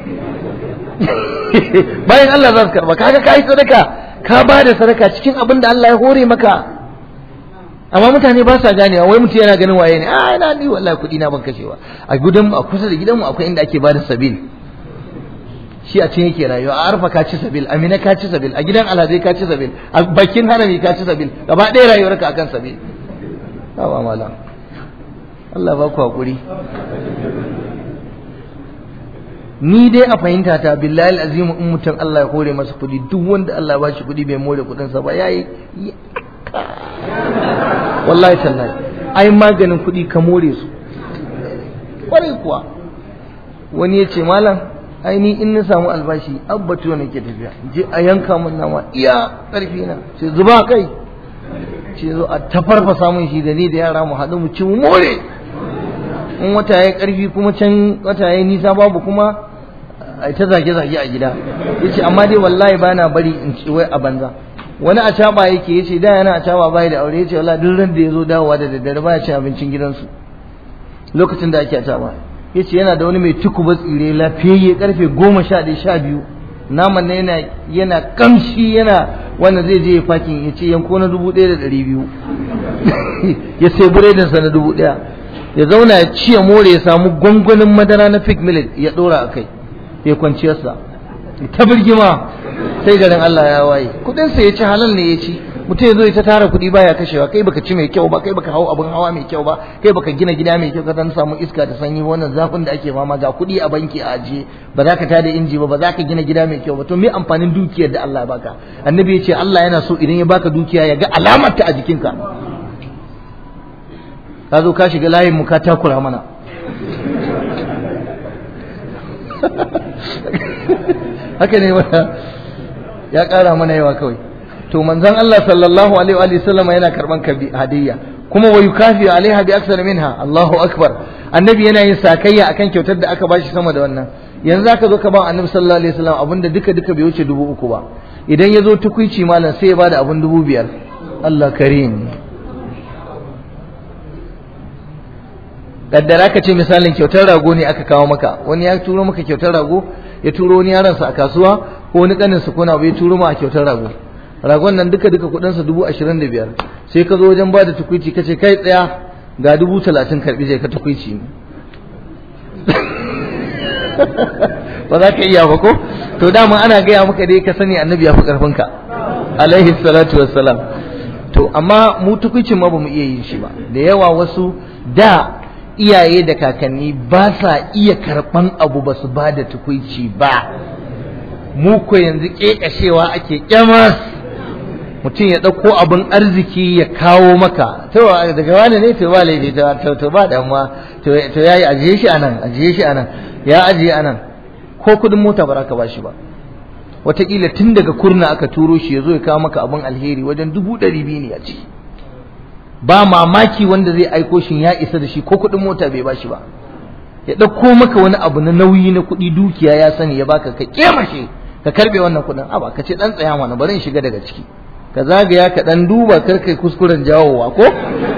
bayan Allah za su karba kaga ka yi sadaka ka ba da sadaka cikin abin da Allah ya hore maka amma mutane ba sa ganewa wai mutum yana ganin waye ne a ina ni wallahi kuɗi na ban kashewa a gudan a kusa da gidanmu akwai inda ake bada sabil shi a cikin yake rayuwa a arfa ka ci sabil amina ka ci sabil a gidan alhazai ka ci sabil a bakin harami ka ci sabil gaba ɗaya rayuwarka akan sabil ba malam Allah ba ku hakuri ni dai a fahimta ta billahi azimu in mutum Allah ya hore masa kuɗi duk wanda Allah ba shi kuɗi bai more kuɗin sa ba yayi wallahi tallahi ai maganin kuɗi ka more su kwarai kuwa wani ya ce malam ai ni in na samu albashi abbatu ne ke tafiya je a yanka mun nama iya karfi na ce zuba kai ce zo a tafarfasa mun shi da ni da yara mu haɗu mu ci mu more in wata ya karfi kuma can wata ya nisa babu kuma a ta zage-zage a gida ya ce amma dai wallahi bana bari in ci wai a banza wani a caba yake ya ce da yana a caba bai da aure ya ce wallahi duk ran da ya zo dawowa da daddare baya cin abincin gidansu lokacin da ake a caba ya ce yana da wani mai tukuba tsire lafiyayye karfe goma sha ɗaya sha biyu naman na yana yana kamshi yana wanda zai je ya fakin ya ce yanko na dubu ɗaya da ɗari biyu ya sai buredinsa na dubu ɗaya ya zauna ya ci ya more ya samu gwangwanin madara na fig millet ya ɗora a kai ya kwanciyarsa ta birgima sai garin Allah ya waye kuɗinsa ya ci halal ne ya ci mutum ya zo ya ta tara kuɗi baya kashewa kai baka ci mai kyau ba kai baka hau abin hawa mai kyau ba kai baka gina gida mai kyau ka dan samu iska da sanyi wannan zafin da ake fama ga kuɗi a banki a ajiye ba za ka tada inji ba ba za ka gina gida mai kyau ba to me amfanin dukiyar da Allah ya baka annabi ya ce Allah yana so idan ya baka dukiya ya ga alamar ta a jikinka ka zo ka shiga layin mu ka takura mana haka ne wata ya ƙara mana yawa kawai to manzon Allah sallallahu alaihi wa sallama yana karban hadiyya kuma wa yukafi alaiha bi aksar minha Allahu akbar annabi yana yin sakayya akan kyautar da aka bashi sama da wannan yanzu aka zo ka ba annabi sallallahu alaihi wasallam abinda duka duka bai wuce dubu uku ba idan ya zo tukuici malam sai ya bada abin dubu biyar Allah karim kaddara ka ce misalin kyautar rago ne aka kawo maka wani ya turo maka kyautar rago ya turo wani yaransa a kasuwa ko wani kanin su kuna bai turo ma a kyautar rago ragon nan duka duka kudinsa dubu ashirin da biyar sai ka zo wajen ba da tukwici ka ce kai tsaya ga dubu talatin karbi je ka tukwici ba za ka iya ba ko to dama ana gaya maka dai ka sani annabi ya fi karfinka alaihi salatu wassalam to amma mu tukwicin ma ba mu iya yin shi ba da yawa wasu da iyaye da kakanni ba sa iya karɓan abu ba su ba da tukwici ba mu ko yanzu ƙeƙashewa ake ƙyamas mutum ya ɗauko abin arziki ya kawo maka to daga wani ne to ba laifi to to ba damuwa to to yayi ajiye shi anan ajiye shi anan ya ajiye anan ko kudin mota ba ka bashi ba wataƙila tun daga kurna aka turo shi ya zo ya kawo maka abin alheri wajen dubu ɗari biyu ne a ciki ba mamaki wanda zai aiko shi ya isa da shi ko kudin mota bai bashi ba ya ɗauko maka wani abu na nauyi na kuɗi dukiya ya sani ya baka ka kemashe ka karbe wannan kuɗin a ba ka ce ɗan tsaya mana bari in shiga daga ciki ka zagaya ka dan duba kar kai kuskuren jawowa ko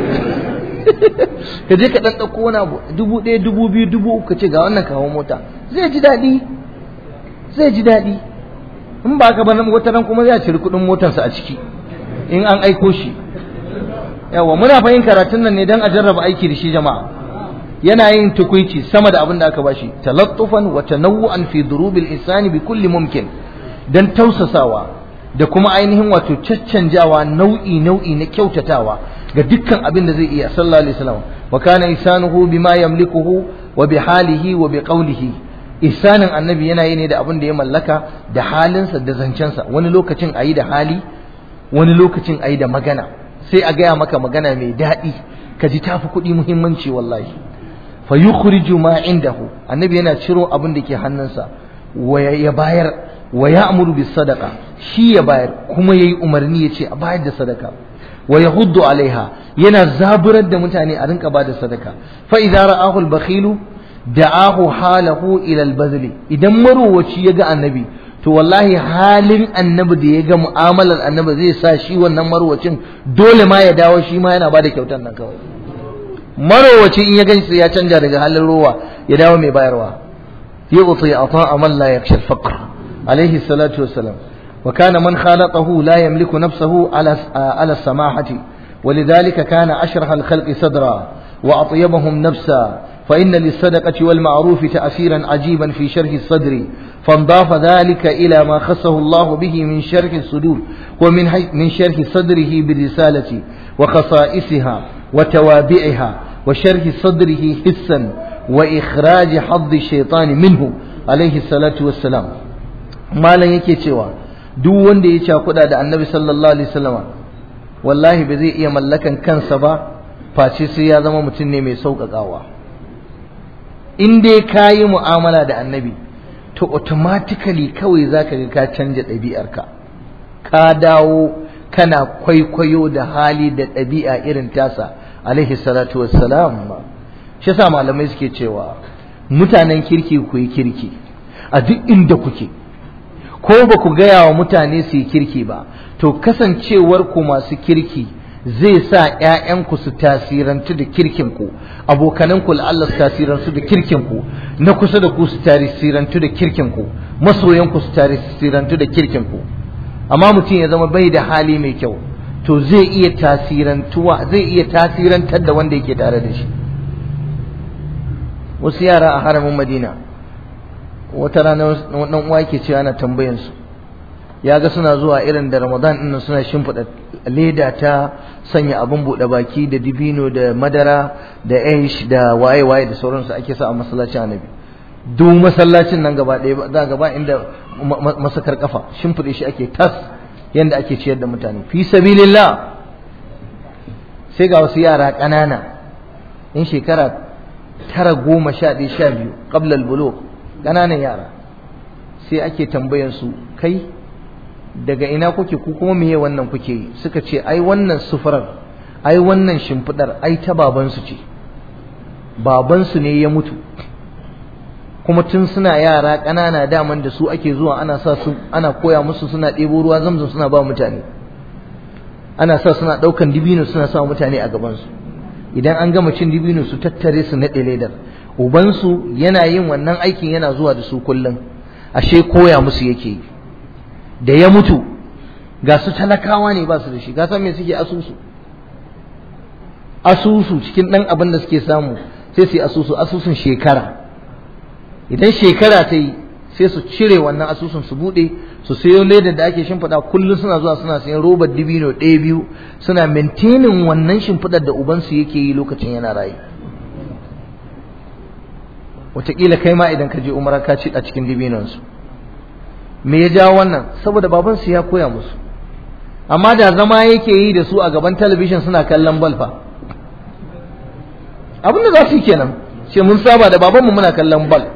ka je ka dan dauko wani abu dubu ɗaya dubu biyu dubu uku ka ce ga wannan kawo mota zai ji daɗi zai ji daɗi in ba ka bana wata ran kuma zai ciri kuɗin motarsa a ciki in an aiko shi yawa muna fahim karatun nan ne dan a jarraba aiki da shi jama'a yana yin tukuici sama da abin da aka bashi talattufan wa tanawu'an fi durubil insani bi kulli mumkin dan tausasawa da kuma ainihin wato caccanjawa nau'i nau'i na kyautatawa ga dukkan abin da zai iya sallallahu alaihi wasallam wa kana isanuhu bima yamlikuhu wa bi halihi wa bi qawlihi isanin annabi yana yi ne da abin da ya mallaka da halinsa da zancensa wani lokacin ayi da hali wani lokacin ayi da magana sai a gaya maka magana mai daɗi ka ji tafi kuɗi muhimmanci wallahi fa yukhriju ma indahu annabi yana ciro abin da ke hannunsa wa ya bayar wa ya'muru bis sadaqa shi ya bayar kuma yayi umarni yace a bayar da sadaka wa yahuddu alaiha yana zaburar da mutane a rinka bada sadaka fa idza ra'ahu al-bakhilu da'ahu halahu ila al idan marowaci ya ga annabi to wallahi halin annabi da ya ga mu'amalar annabi zai sa shi wannan marowacin dole ma ya dawo shi ma yana bada kyautar nan kawai marowaci in ya ganshi ya canja daga halin rowa ya dawo mai bayarwa yu'ti ata'a man la yakhsha al-faqr عليه الصلاة والسلام وكان من خالطه لا يملك نفسه على على السماحة ولذلك كان أشرح الخلق صدرا وأطيبهم نفسا فإن للصدقة والمعروف تأثيرا عجيبا في شرح الصدر فانضاف ذلك إلى ما خصه الله به من شرح الصدور ومن من شرح صدره بالرسالة وخصائصها وتوابعها وشرح صدره حسا وإخراج حظ الشيطان منه عليه الصلاة والسلام ما لن يكي cewa duk wanda ya cakuɗa da annabi sallallahu alaihi wasallama wallahi ba zai iya mallakan kansa ba face sai ya zama mutum ne mai sauƙaƙawa in dai ka yi mu'amala da annabi to automatically kawai za ka ga ka canja ɗabi'arka ka dawo kana kwaikwayo da hali da ɗabi'a irin tasa alaihi salatu wassalam shi sa malamai suke cewa mutanen kirki ku yi kirki a duk inda kuke ko ba ku gaya wa mutane su yi kirki ba to kasancewar ku masu kirki zai sa ‘ya'yanku su tasirantu da kirkinku abokananku la'alla su tasirantu da kirkinku na kusa da ku su tasirantu da kirkinku masoyanku su tasirantu da kirkinku amma mutum ya zama bai da hali mai kyau to zai iya tasirantuwa zai iya tasirantar da wanda yake tare da shi wasu yara a haramin madina wata rana dan uwa yake cewa ana tambayansu ya ga suna zuwa irin da ramadan ɗin suna shimfiɗa leda ta sanya abin buɗe baki da dibino da madara da aish da waye-waye da sauransu ake sa a masallacin annabi duk masallacin nan gaba ɗaya za gaba inda masakar kafa shimfiɗe shi ake tas yanda ake ciyar da mutane fi sabilillah sai ga wasu yara ƙanana in shekara tara goma sha ɗaya sha biyu qabla al ƙananan yara sai ake tambayan su kai daga ina kuke ku kuma meye wannan kuke yi suka ce ai wannan sufurar ai wannan shimfidar ai ta babansu ce babansu ne ya mutu kuma tun suna yara ƙanana daman da su ake zuwa ana sa su ana koya musu suna ɗebo ruwa zamzam suna ba mutane ana sa suna ɗaukan dibino suna sa mutane a gabansu idan an gama cin dibino su tattare su naɗe ledar ubansu yana yin wannan aikin yana zuwa da su kullum ashe koya musu yake yi da ya mutu ga su talakawa ne ba su da shi ga san me suke asusu asusu cikin ɗan abin da suke samu sai su yi asusu asusun shekara idan shekara ta yi sai su cire wannan asusun su buɗe su sayo ledar da ake shimfiɗa kullum suna zuwa suna sayan robar dibino ɗaya biyu suna maintaining wannan shimfiɗar da ubansu yake yi lokacin yana rayu wataƙila kai ma idan ka je umara ka ci a cikin dibinonsu me ya jawo wannan saboda babansu ya koya musu amma da zama yake yi da su a gaban talabishin suna kallon balfa abin da za su yi kenan ce mun saba da babanmu muna kallon bal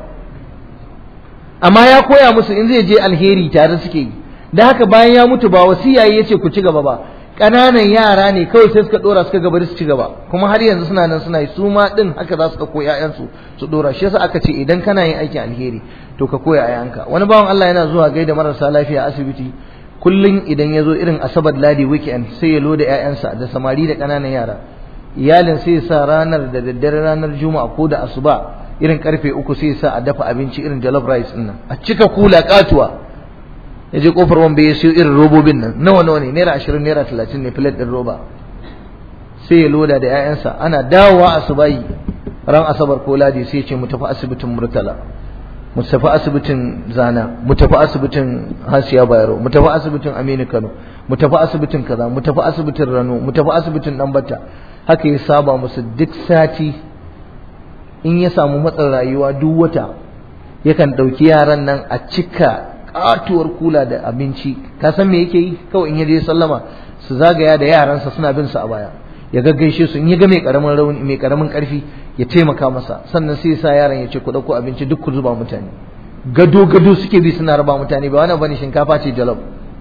amma ya koya musu in zai je alheri tare suke yi da haka bayan ya mutu ba wasiya ya ce ku ci gaba ba ƙananan yara ne kawai sai suka ɗora suka gaba su ci gaba kuma har yanzu suna nan suna yi su ma ɗin haka za su ɗauko ‘ya'yansu su ɗora shi yasa aka ce idan kana yin aikin alheri to ka koya ‘ya'yanka wani bawan Allah yana zuwa gaida marasa lafiya a asibiti kullum idan ya zo irin asabar ladi weekend sai ya loda ‘ya'yansa da samari da ƙananan yara iyalin sai ya sa ranar da daddare ranar juma'a ko da asuba irin karfe uku sai ya sa a dafa abinci irin jollof rice ɗin nan a cika kula katuwa ya je kofar wanda ya siyo irin robobin nan nawa nawa ne naira ashirin naira talatin ne filet ɗin roba sai ya loda da 'ya'yansa ana dawowa asubahi ran asabar ko ladi sai ya ce mu tafi asibitin murtala mu tafi asibitin zana mu tafi asibitin hasiya bayero mu tafi asibitin aminu kano mu tafi asibitin kaza mu tafi asibitin rano mu tafi asibitin dambata haka ya saba musu duk sati in ya samu matsin rayuwa duk wata yakan ɗauki yaran nan a cika katuwar kula da abinci ka san me yake yi kawai in ya je sallama su zagaya da yaransa suna bin su a baya ya gaggaishe su in ya ga mai karamin rauni mai karamin karfi ya taimaka masa sannan sai ya sa yaran ya ce ku dauko abinci duk ku zuba mutane gado gado suke bi suna raba mutane ba wani bane shinkafa ce jalof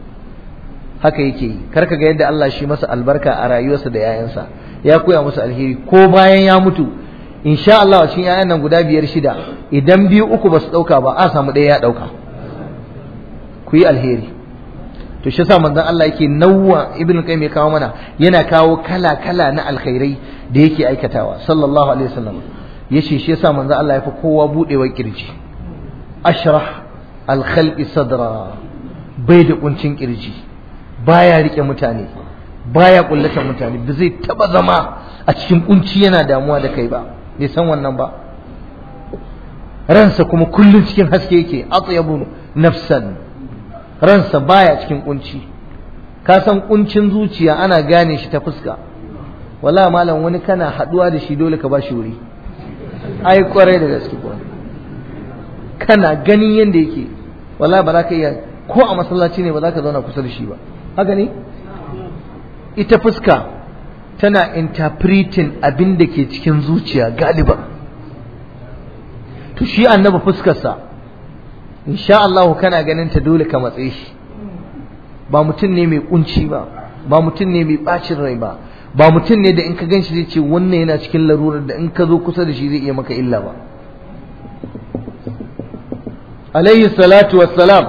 haka yake yi kar ka ga yadda Allah shi masa albarka a rayuwarsa da yayansa ya koya musu alheri ko bayan ya mutu insha Allah cikin yayan nan guda biyar shida idan biyu uku ba su dauka ba a samu ɗaya ya dauka ku yi alheri to shi yasa manzon Allah yake nawwa ibn qayyim ya kawo mana yana kawo kala kala na alkhairai da yake aikatawa sallallahu alaihi wasallam yace shi yasa manzon Allah ya fi kowa budewa kirji ashrah alkhalqi sadra bai da kuncin kirji baya rike mutane baya kullata mutane ba zai taba zama a cikin kunci yana damuwa da kai ba bai san wannan ba ransa kuma kullun cikin haske yake atyabu nafsan ransa baya cikin kunci ka san kuncin zuciya ana gane shi ta fuska wala malam wani kana haduwa da shi dole ka ba shi wuri ai kwarai da gaske kuwa kana ganin yadda yake wala ba za ka iya ko a masallaci ne ba za ka zauna kusa da shi ba haka ne ita fuska tana interpreting abin da ke cikin zuciya galiba to shi annaba fuskarsa insha Allah kana ganin ta dole ka matse shi ba mutum ne mai kunci ba ba mutum ne mai bacin rai ba ba mutum ne da in ka gan shi zai ce wannan yana cikin larurar da in ka zo kusa da shi zai iya maka illa ba alayhi salatu wassalam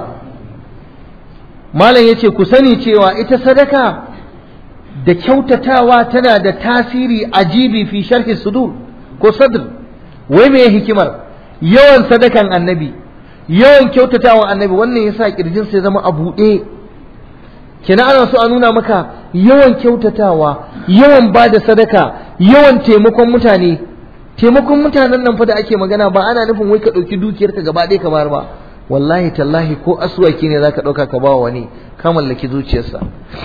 malam yace ku sani cewa ita sadaka da kyautatawa tana da tasiri ajibi fi sharhi sudur ko sadr wai me hikimar yawan sadakan annabi yawan kyautatawan annabi wannan yasa kirjin sai zama a buɗe kina ana so a nuna maka yawan kyautatawa yawan ba da sadaka yawan taimakon mutane taimakon mutanen nan fa da ake magana ba ana nufin wai ka ɗauki dukiyarka gaba ɗaya ka bayar ba wallahi tallahi ko aswaki ne zaka ɗauka ka bawa wani ka mallaki zuciyarsa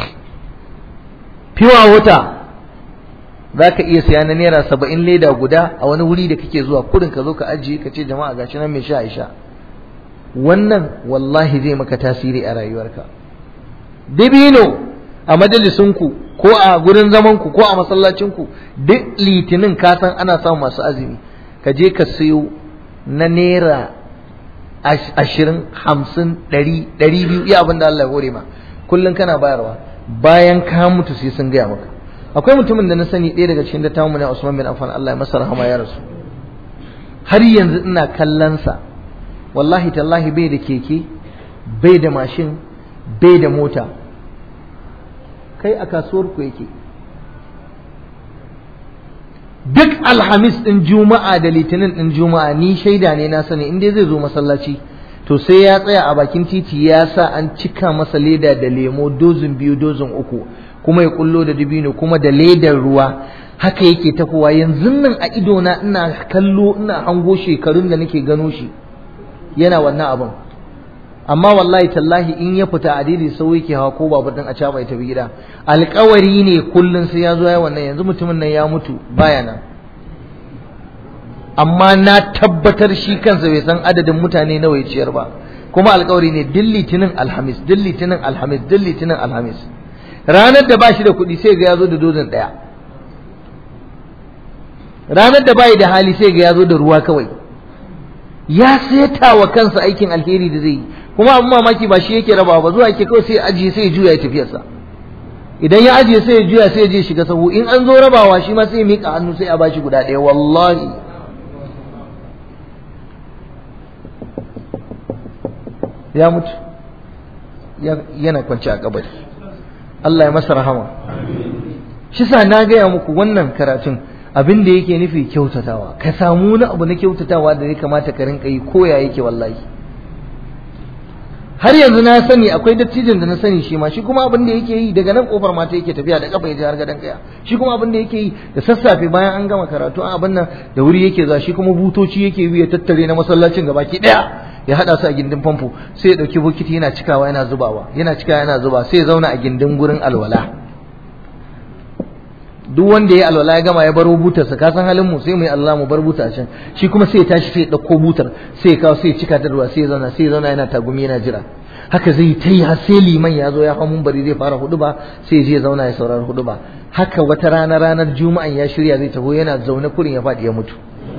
fiwa wuta za ka iya siya na naira saba'in leda guda a wani wuri da kake zuwa kudin ka zo ka ajiye ka ce jama'a gashi nan mai sha isha wannan wallahi zai maka tasiri a rayuwarka dibino a majalisunku ko a gurin zamanku ko a masallacinku duk litinin ka san ana samun masu azumi ka je ka siyo na naira ashirin hamsin ɗari ɗari biyu iya abin da Allah ya hore ma kullum kana bayarwa bayan ka mutu sai sun gaya maka akwai mutumin da na sani ɗaya daga cikin dattawan mu ne Usman bin Affan Allah ya masa rahama ya rasu har yanzu ina kallon sa wallahi tallahi bai da keke bai da mashin bai da mota kai a kasuwar ku yake duk alhamis ɗin juma'a da litinin ɗin juma'a ni shaida ne na sani in dai zai zo masallaci to sai ya tsaya a bakin titi ya sa an cika masa leda da lemo dozin biyu dozin uku kuma ya kullo da dubino kuma da ledar ruwa haka yake tafowa yanzu nan a idona ina kallo ina hango shekarun da nake gano shi yana wannan abin amma wallahi tallahi in ya fita a daidai sau yake hawa ko babu din a caba ya tafi gida alkawari ne kullum sai ya zo ya wannan yanzu mutumin nan ya mutu baya nan amma na tabbatar shi kansa bai san adadin mutane nawa ya ciyar ba kuma alkawari ne duk litinin alhamis duk litinin alhamis duk litinin alhamis ranar da ba shi da kuɗi sai ga ya zo da dozin ɗaya ranar da bai da hali sai ga ya zo da ruwa kawai ya seta wa kansa aikin alheri da zai yi kuma abin mamaki ba shi yake rabawa ba zuwa yake kawai sai ajiye sai ya juya ya tafiyarsa idan ya ajiye sai ya juya sai ya je shiga sahu in an zo rabawa shi ma sai ya miƙa hannu sai a bashi guda ɗaya wallahi ya mutu yana kwanci a kabari Allah ya masa rahama shi sa na gaya muku wannan karatun abin da yake nufi kyautatawa ka samu wani abu na kyautatawa da ya kamata ka rinka yi koya yake wallahi har yanzu na sani akwai dattijin da na sani shi ma shi kuma abin da yake yi daga nan kofar mata yake tafiya da kafa ya je har gadon kaya shi kuma abin da yake yi da sassafe bayan an gama karatu an abin nan da wuri yake za shi kuma butoci yake bi ya tattare na masallacin gabaki daya ya hada su a gindin famfo sai ya dauki bokiti yana cikawa yana zubawa yana cikawa yana zuba sai ya zauna a gindin gurin alwala duk wanda ya alwala ya gama ya baro butarsa ka san halin mu sai mu yi Allah mu bar buta a can shi kuma sai ya tashi sai ya dauko butar sai ya kawo sai ya cika ta ruwa sai ya zauna sai ya zauna yana tagumi yana jira haka zai ta yi har sai liman ya zo ya hau bari zai fara hudu ba sai ya je ya zauna ya saurari hudu ba haka wata rana ranar juma'an ya shirya zai taho yana zaune kurin ya faɗi ya mutu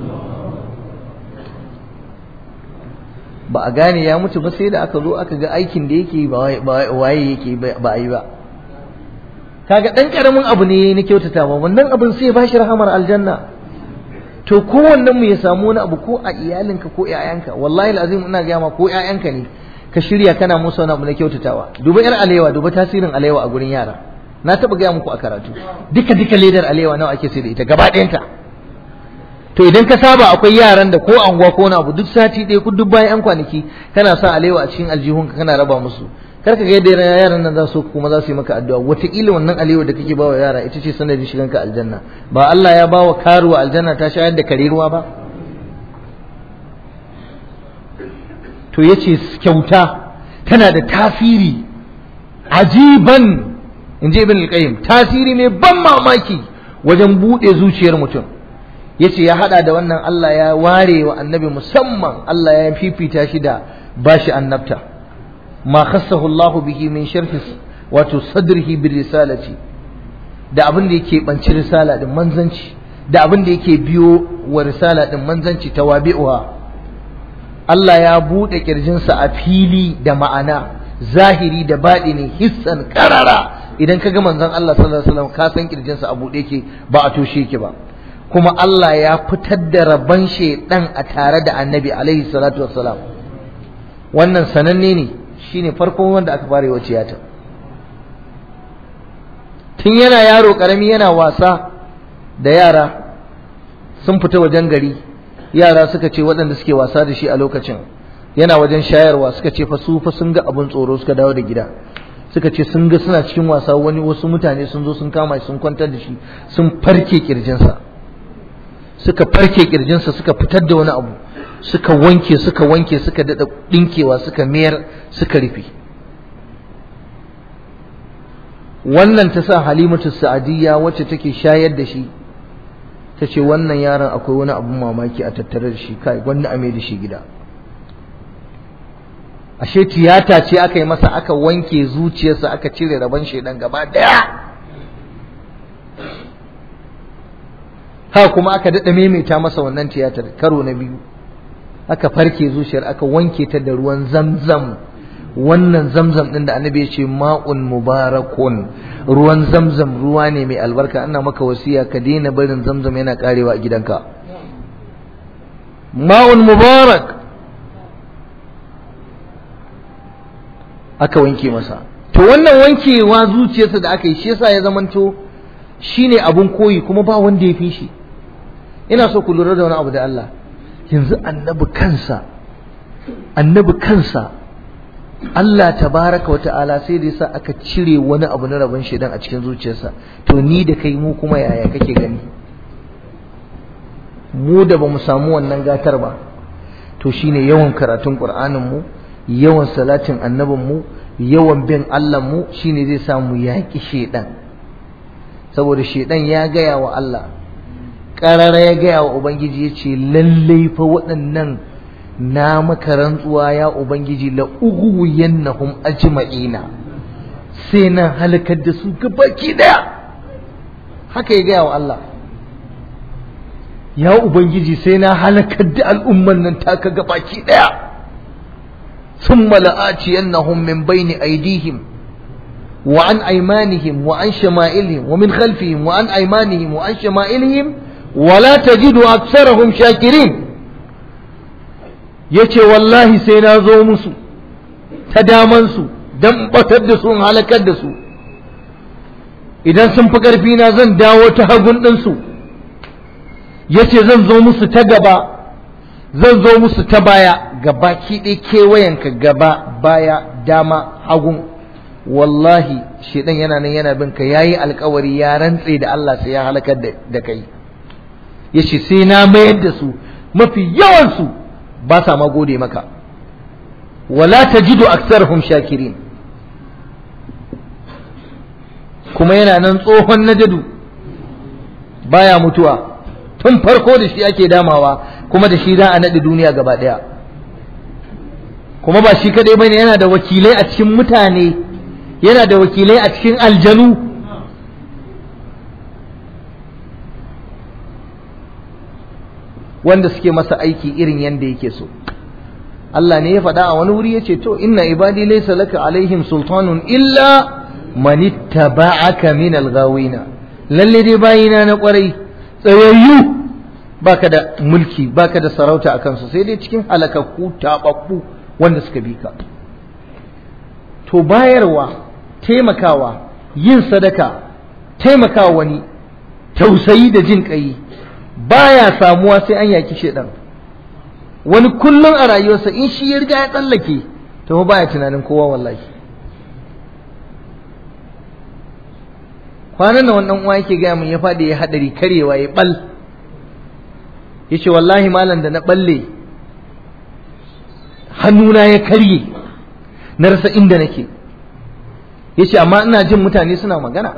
ba a gane ya mutu ba sai da aka zo aka ga aikin da yake ba waye yake ba a yi ba kaga dan karamin abu ne na kyautata ba wannan abin sai ya bashi rahamar aljanna to kowannen mu ya samu wani abu ko a iyalinka ko ƴaƴanka wallahi alazim ina ga ma ko ƴaƴanka ne ka shirya kana musu wani abu na kyautatawa duba yar alewa duba tasirin alewa a gurin yara na taba gaya muku a karatu duka duka ledar alewa nawa ake sai da ita gaba ɗayanta to idan ka saba akwai yaran da ko anguwa ko wani abu duk sati ɗaya ko duk bayan yan kwanaki kana sa alewa a cikin aljihunka kana raba musu kar ka ga yadda yaran nan za su kuma za su yi maka addu'a wataƙila wannan alewa da kake bawa yara ita ce sanadin shigan ka aljanna ba Allah ya bawa karuwa aljanna ta shayar da kare ruwa ba to yace kyauta tana da tasiri ajiban in ji ibn al-qayyim tasiri ne ban mamaki wajen buɗe zuciyar mutum yace ya hada da wannan Allah ya ware wa annabi musamman Allah ya fifita shi da bashi annabta ma khassahu Allah bihi min sharhi wato sadrihi bir risalati da abin da yake banci risala din manzanci da abin da yake biyo wa risala din manzanci tawabi'uha Allah ya bude kirjinsa a fili da ma'ana zahiri da baɗini hissan karara idan ka ga manzon Allah sallallahu alaihi wasallam ka san kirjinsa a bude yake ba a toshe yake ba kuma Allah ya fitar da rabon shaidan a tare da annabi alaihi salatu wassalam wannan sananne ne shine farkon wanda aka fara yi wa tiyata tun yana yaro karami yana wasa da yara sun fita wajen gari yara suka ce waɗanda suke wasa da shi a lokacin yana wajen shayarwa suka ce fa su fa sun ga abin tsoro suka dawo da gida suka ce sun ga suna cikin wasa wani wasu mutane sun zo sun kama shi sun kwantar da shi sun farke kirjinsa suka farke kirjinsa suka fitar da wani abu suka wanke suka wanke suka dada dinkewa suka mayar suka rufe wannan ta sa halimatu sa'adiyya wacce take shayar da shi ta ce wannan yaron akwai wani abun mamaki a tattare da shi kai wanda a mai da shi gida ashe tiyata ce aka yi masa aka wanke zuciyarsa aka cire rabon shaidan gaba daya ha kuma aka daɗa maimaita masa wannan tiyatar karo na biyu aka farke zuciyar aka wanke ta da ruwan zamzam wannan zamzam ɗin da annabi ya ce ma'un mubarakun ruwan zamzam ruwa ne mai albarka ana maka wasiya ka daina barin zamzam yana karewa a gidanka ma'un mubarak aka wanke masa to wannan wankewa zuciyarsa da aka yi shi yasa ya zamanto shine abun koyi kuma ba wanda ya fi shi ina so ku lura da wani abu da Allah yanzu annabi kansa annabi kansa Allah tabaraka wata'ala sai da yasa aka cire wani abu na rabon shedan a cikin zuciyarsa to ni da kai mu kuma yaya kake gani mu da bamu samu wannan gatar ba to shine yawan karatun Qur'anin mu yawan salatin annabin mu yawan bin Allah mu shine zai samu yaki shedan saboda shedan ya gaya wa Allah ƙarara ya gaya wa Ubangiji ya ce lallai fa waɗannan na maka rantsuwa ya Ubangiji la ughwiyannahum ajma'ina sai na halakar da su gabaki daya haka ya gaya wa Allah ya Ubangiji sai na halakar da al'umman nan taka gabaki daya ثم لآتينهم من بين أيديهم وعن أيمانهم وعن شمائلهم ومن خلفهم وعن أيمانهم وعن شمائلهم ولا تجد أكثرهم شاكرين yace wallahi sai na zo musu ta damansu don batar da su in halakar da su idan sun fi ƙarfi na zan dawo ta hagun ɗinsu yace zan zo musu ta gaba zan zo musu ta baya gaba ɗaya kewayenka gaba baya dama hagun wallahi shedan yana nan yana bin ka yayi alkawari ya rantse da Allah sai ya halakar da kai yace sai na mayar da su mafi yawan su ba sa ma gode maka wala tajidu aktsarhum shakirin kuma yana nan tsohon najadu baya mutuwa tun farko da shi ake damawa kuma da shi za a naɗi duniya gaba ɗaya kuma ba shi kaɗai bane yana da wakilai a cikin mutane yana da wakilai a cikin aljanu wanda suke masa aiki irin yadda yake so Allah ne ya faɗa a wani wuri ya ce to inna ibadi laysa laka alaihim sultanun illa man ittaba'aka min alghawina lalle dai bayina na kwarai tsayayyu baka da mulki baka da sarauta akan su sai dai cikin halakakku tababbu wanda suka bi ka to bayarwa taimakawa yin sadaka taimakawa wani tausayi da jin ƙai baya samuwa sai an yaki shedan wani kullum a rayuwarsa in shi ya riga ya tsallake to baya tunanin kowa wallahi kwanan da wannan uwa yake gaya min ya faɗi ya haɗari karewa ya ɓal ya ce wallahi malam da na ɓalle hannuna ya karye na rasa inda nake yace amma ina jin mutane suna magana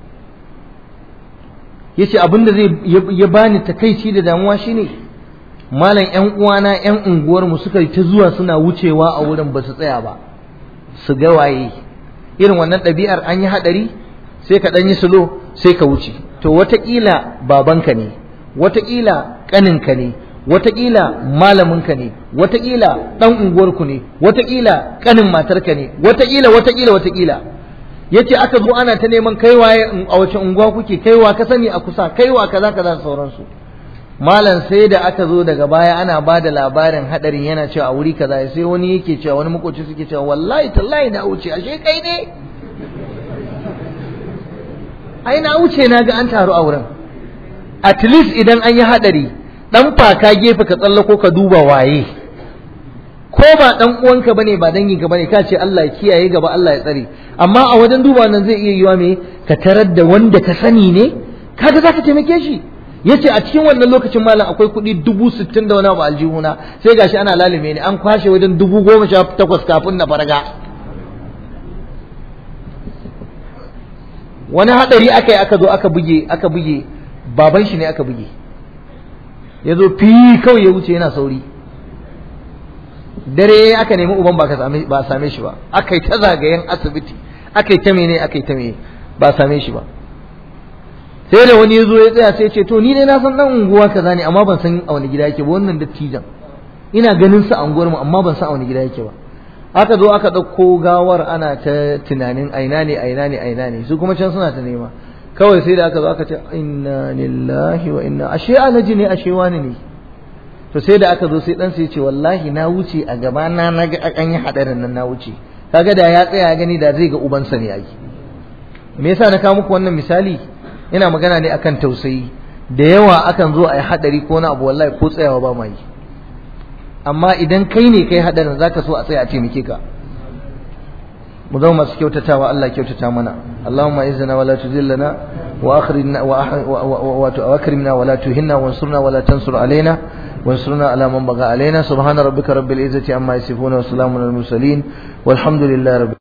yace abin da zai ya bani takaici da damuwa shine malam yan uwana yan unguwar mu suka ta zuwa suna wucewa a wurin ba su tsaya ba su ga waye irin wannan ɗabi'ar an yi haɗari sai ka ɗan yi sulo sai ka wuce to wataƙila babanka ne wataƙila ƙaninka ne wataƙila malaminka ne wataƙila ɗan unguwarku ne wataƙila ƙanin matarka ne wataƙila wataƙila wataƙila yace aka zo ana ta neman kaiwa a wace unguwa kuke kaiwa ka sani a kusa kaiwa kaza kaza sauransu malam sai da aka zo daga baya ana ba da labarin hadarin yana cewa a wuri kaza sai wani yake cewa wani makoci suke cewa wallahi tallahi na wuce ashe kai ne ai na wuce na ga an taru a wurin at least idan an yi hadari dan faka gefe ka tsallako ka duba waye ko ba dan uwanka bane ba dangin ka bane ka ce Allah ya kiyaye gaba Allah ya tsare amma a wajen duba nan zai iya yiwa me ka tarar da wanda ka sani ne kaga zaka taimake shi yace a cikin wannan lokacin malam akwai kuɗi dubu sittin da wani abu aljihuna sai gashi ana lalime ni an kwashe wajen dubu goma sha takwas kafin na farga wani hadari aka yi aka zo aka buge aka buge baban shi ne aka buge ya zo fi kawai ya wuce yana sauri dare aka nemi uban ba a same shi ba aka yi ta zagayen asibiti aka yi ta mene aka yi ta mene ba a same shi ba sai da wani ya zo ya tsaya sai ce to ni ne na san dan unguwa kaza ne amma ban san a wani gida yake ba wannan dattijan ina ganin sa a unguwar mu amma ban san a wani gida yake ba aka zo aka ɗauko gawar ana ta tunanin aina ne aina ne aina ne su kuma can suna ta nema kawai sai da aka zo aka ce inna lillahi wa inna ashe alaji ne ashe wani ne to sai da aka zo sai dan sai ce wallahi na wuce a gaba na na ga an yi hadarin nan na wuce kaga da ya tsaya ya gani da zai ga ubansa ne ai me yasa na kawo muku wannan misali ina magana ne akan tausayi da yawa akan zo a yi hadari ko na abu wallahi ko tsayawa ba ma yi amma idan kai ne kai hadarin zaka so a tsaya a taimake ka mu zama masu kyautatawa Allah kyautata mana Allahumma izzana wala tuzillana wa akhrijna wa akrimna wala tuhinna wansurna wala tansur alaina وانصرنا على من بغى علينا سبحان ربك رب العزة عما يصفون وسلام على المرسلين والحمد لله رب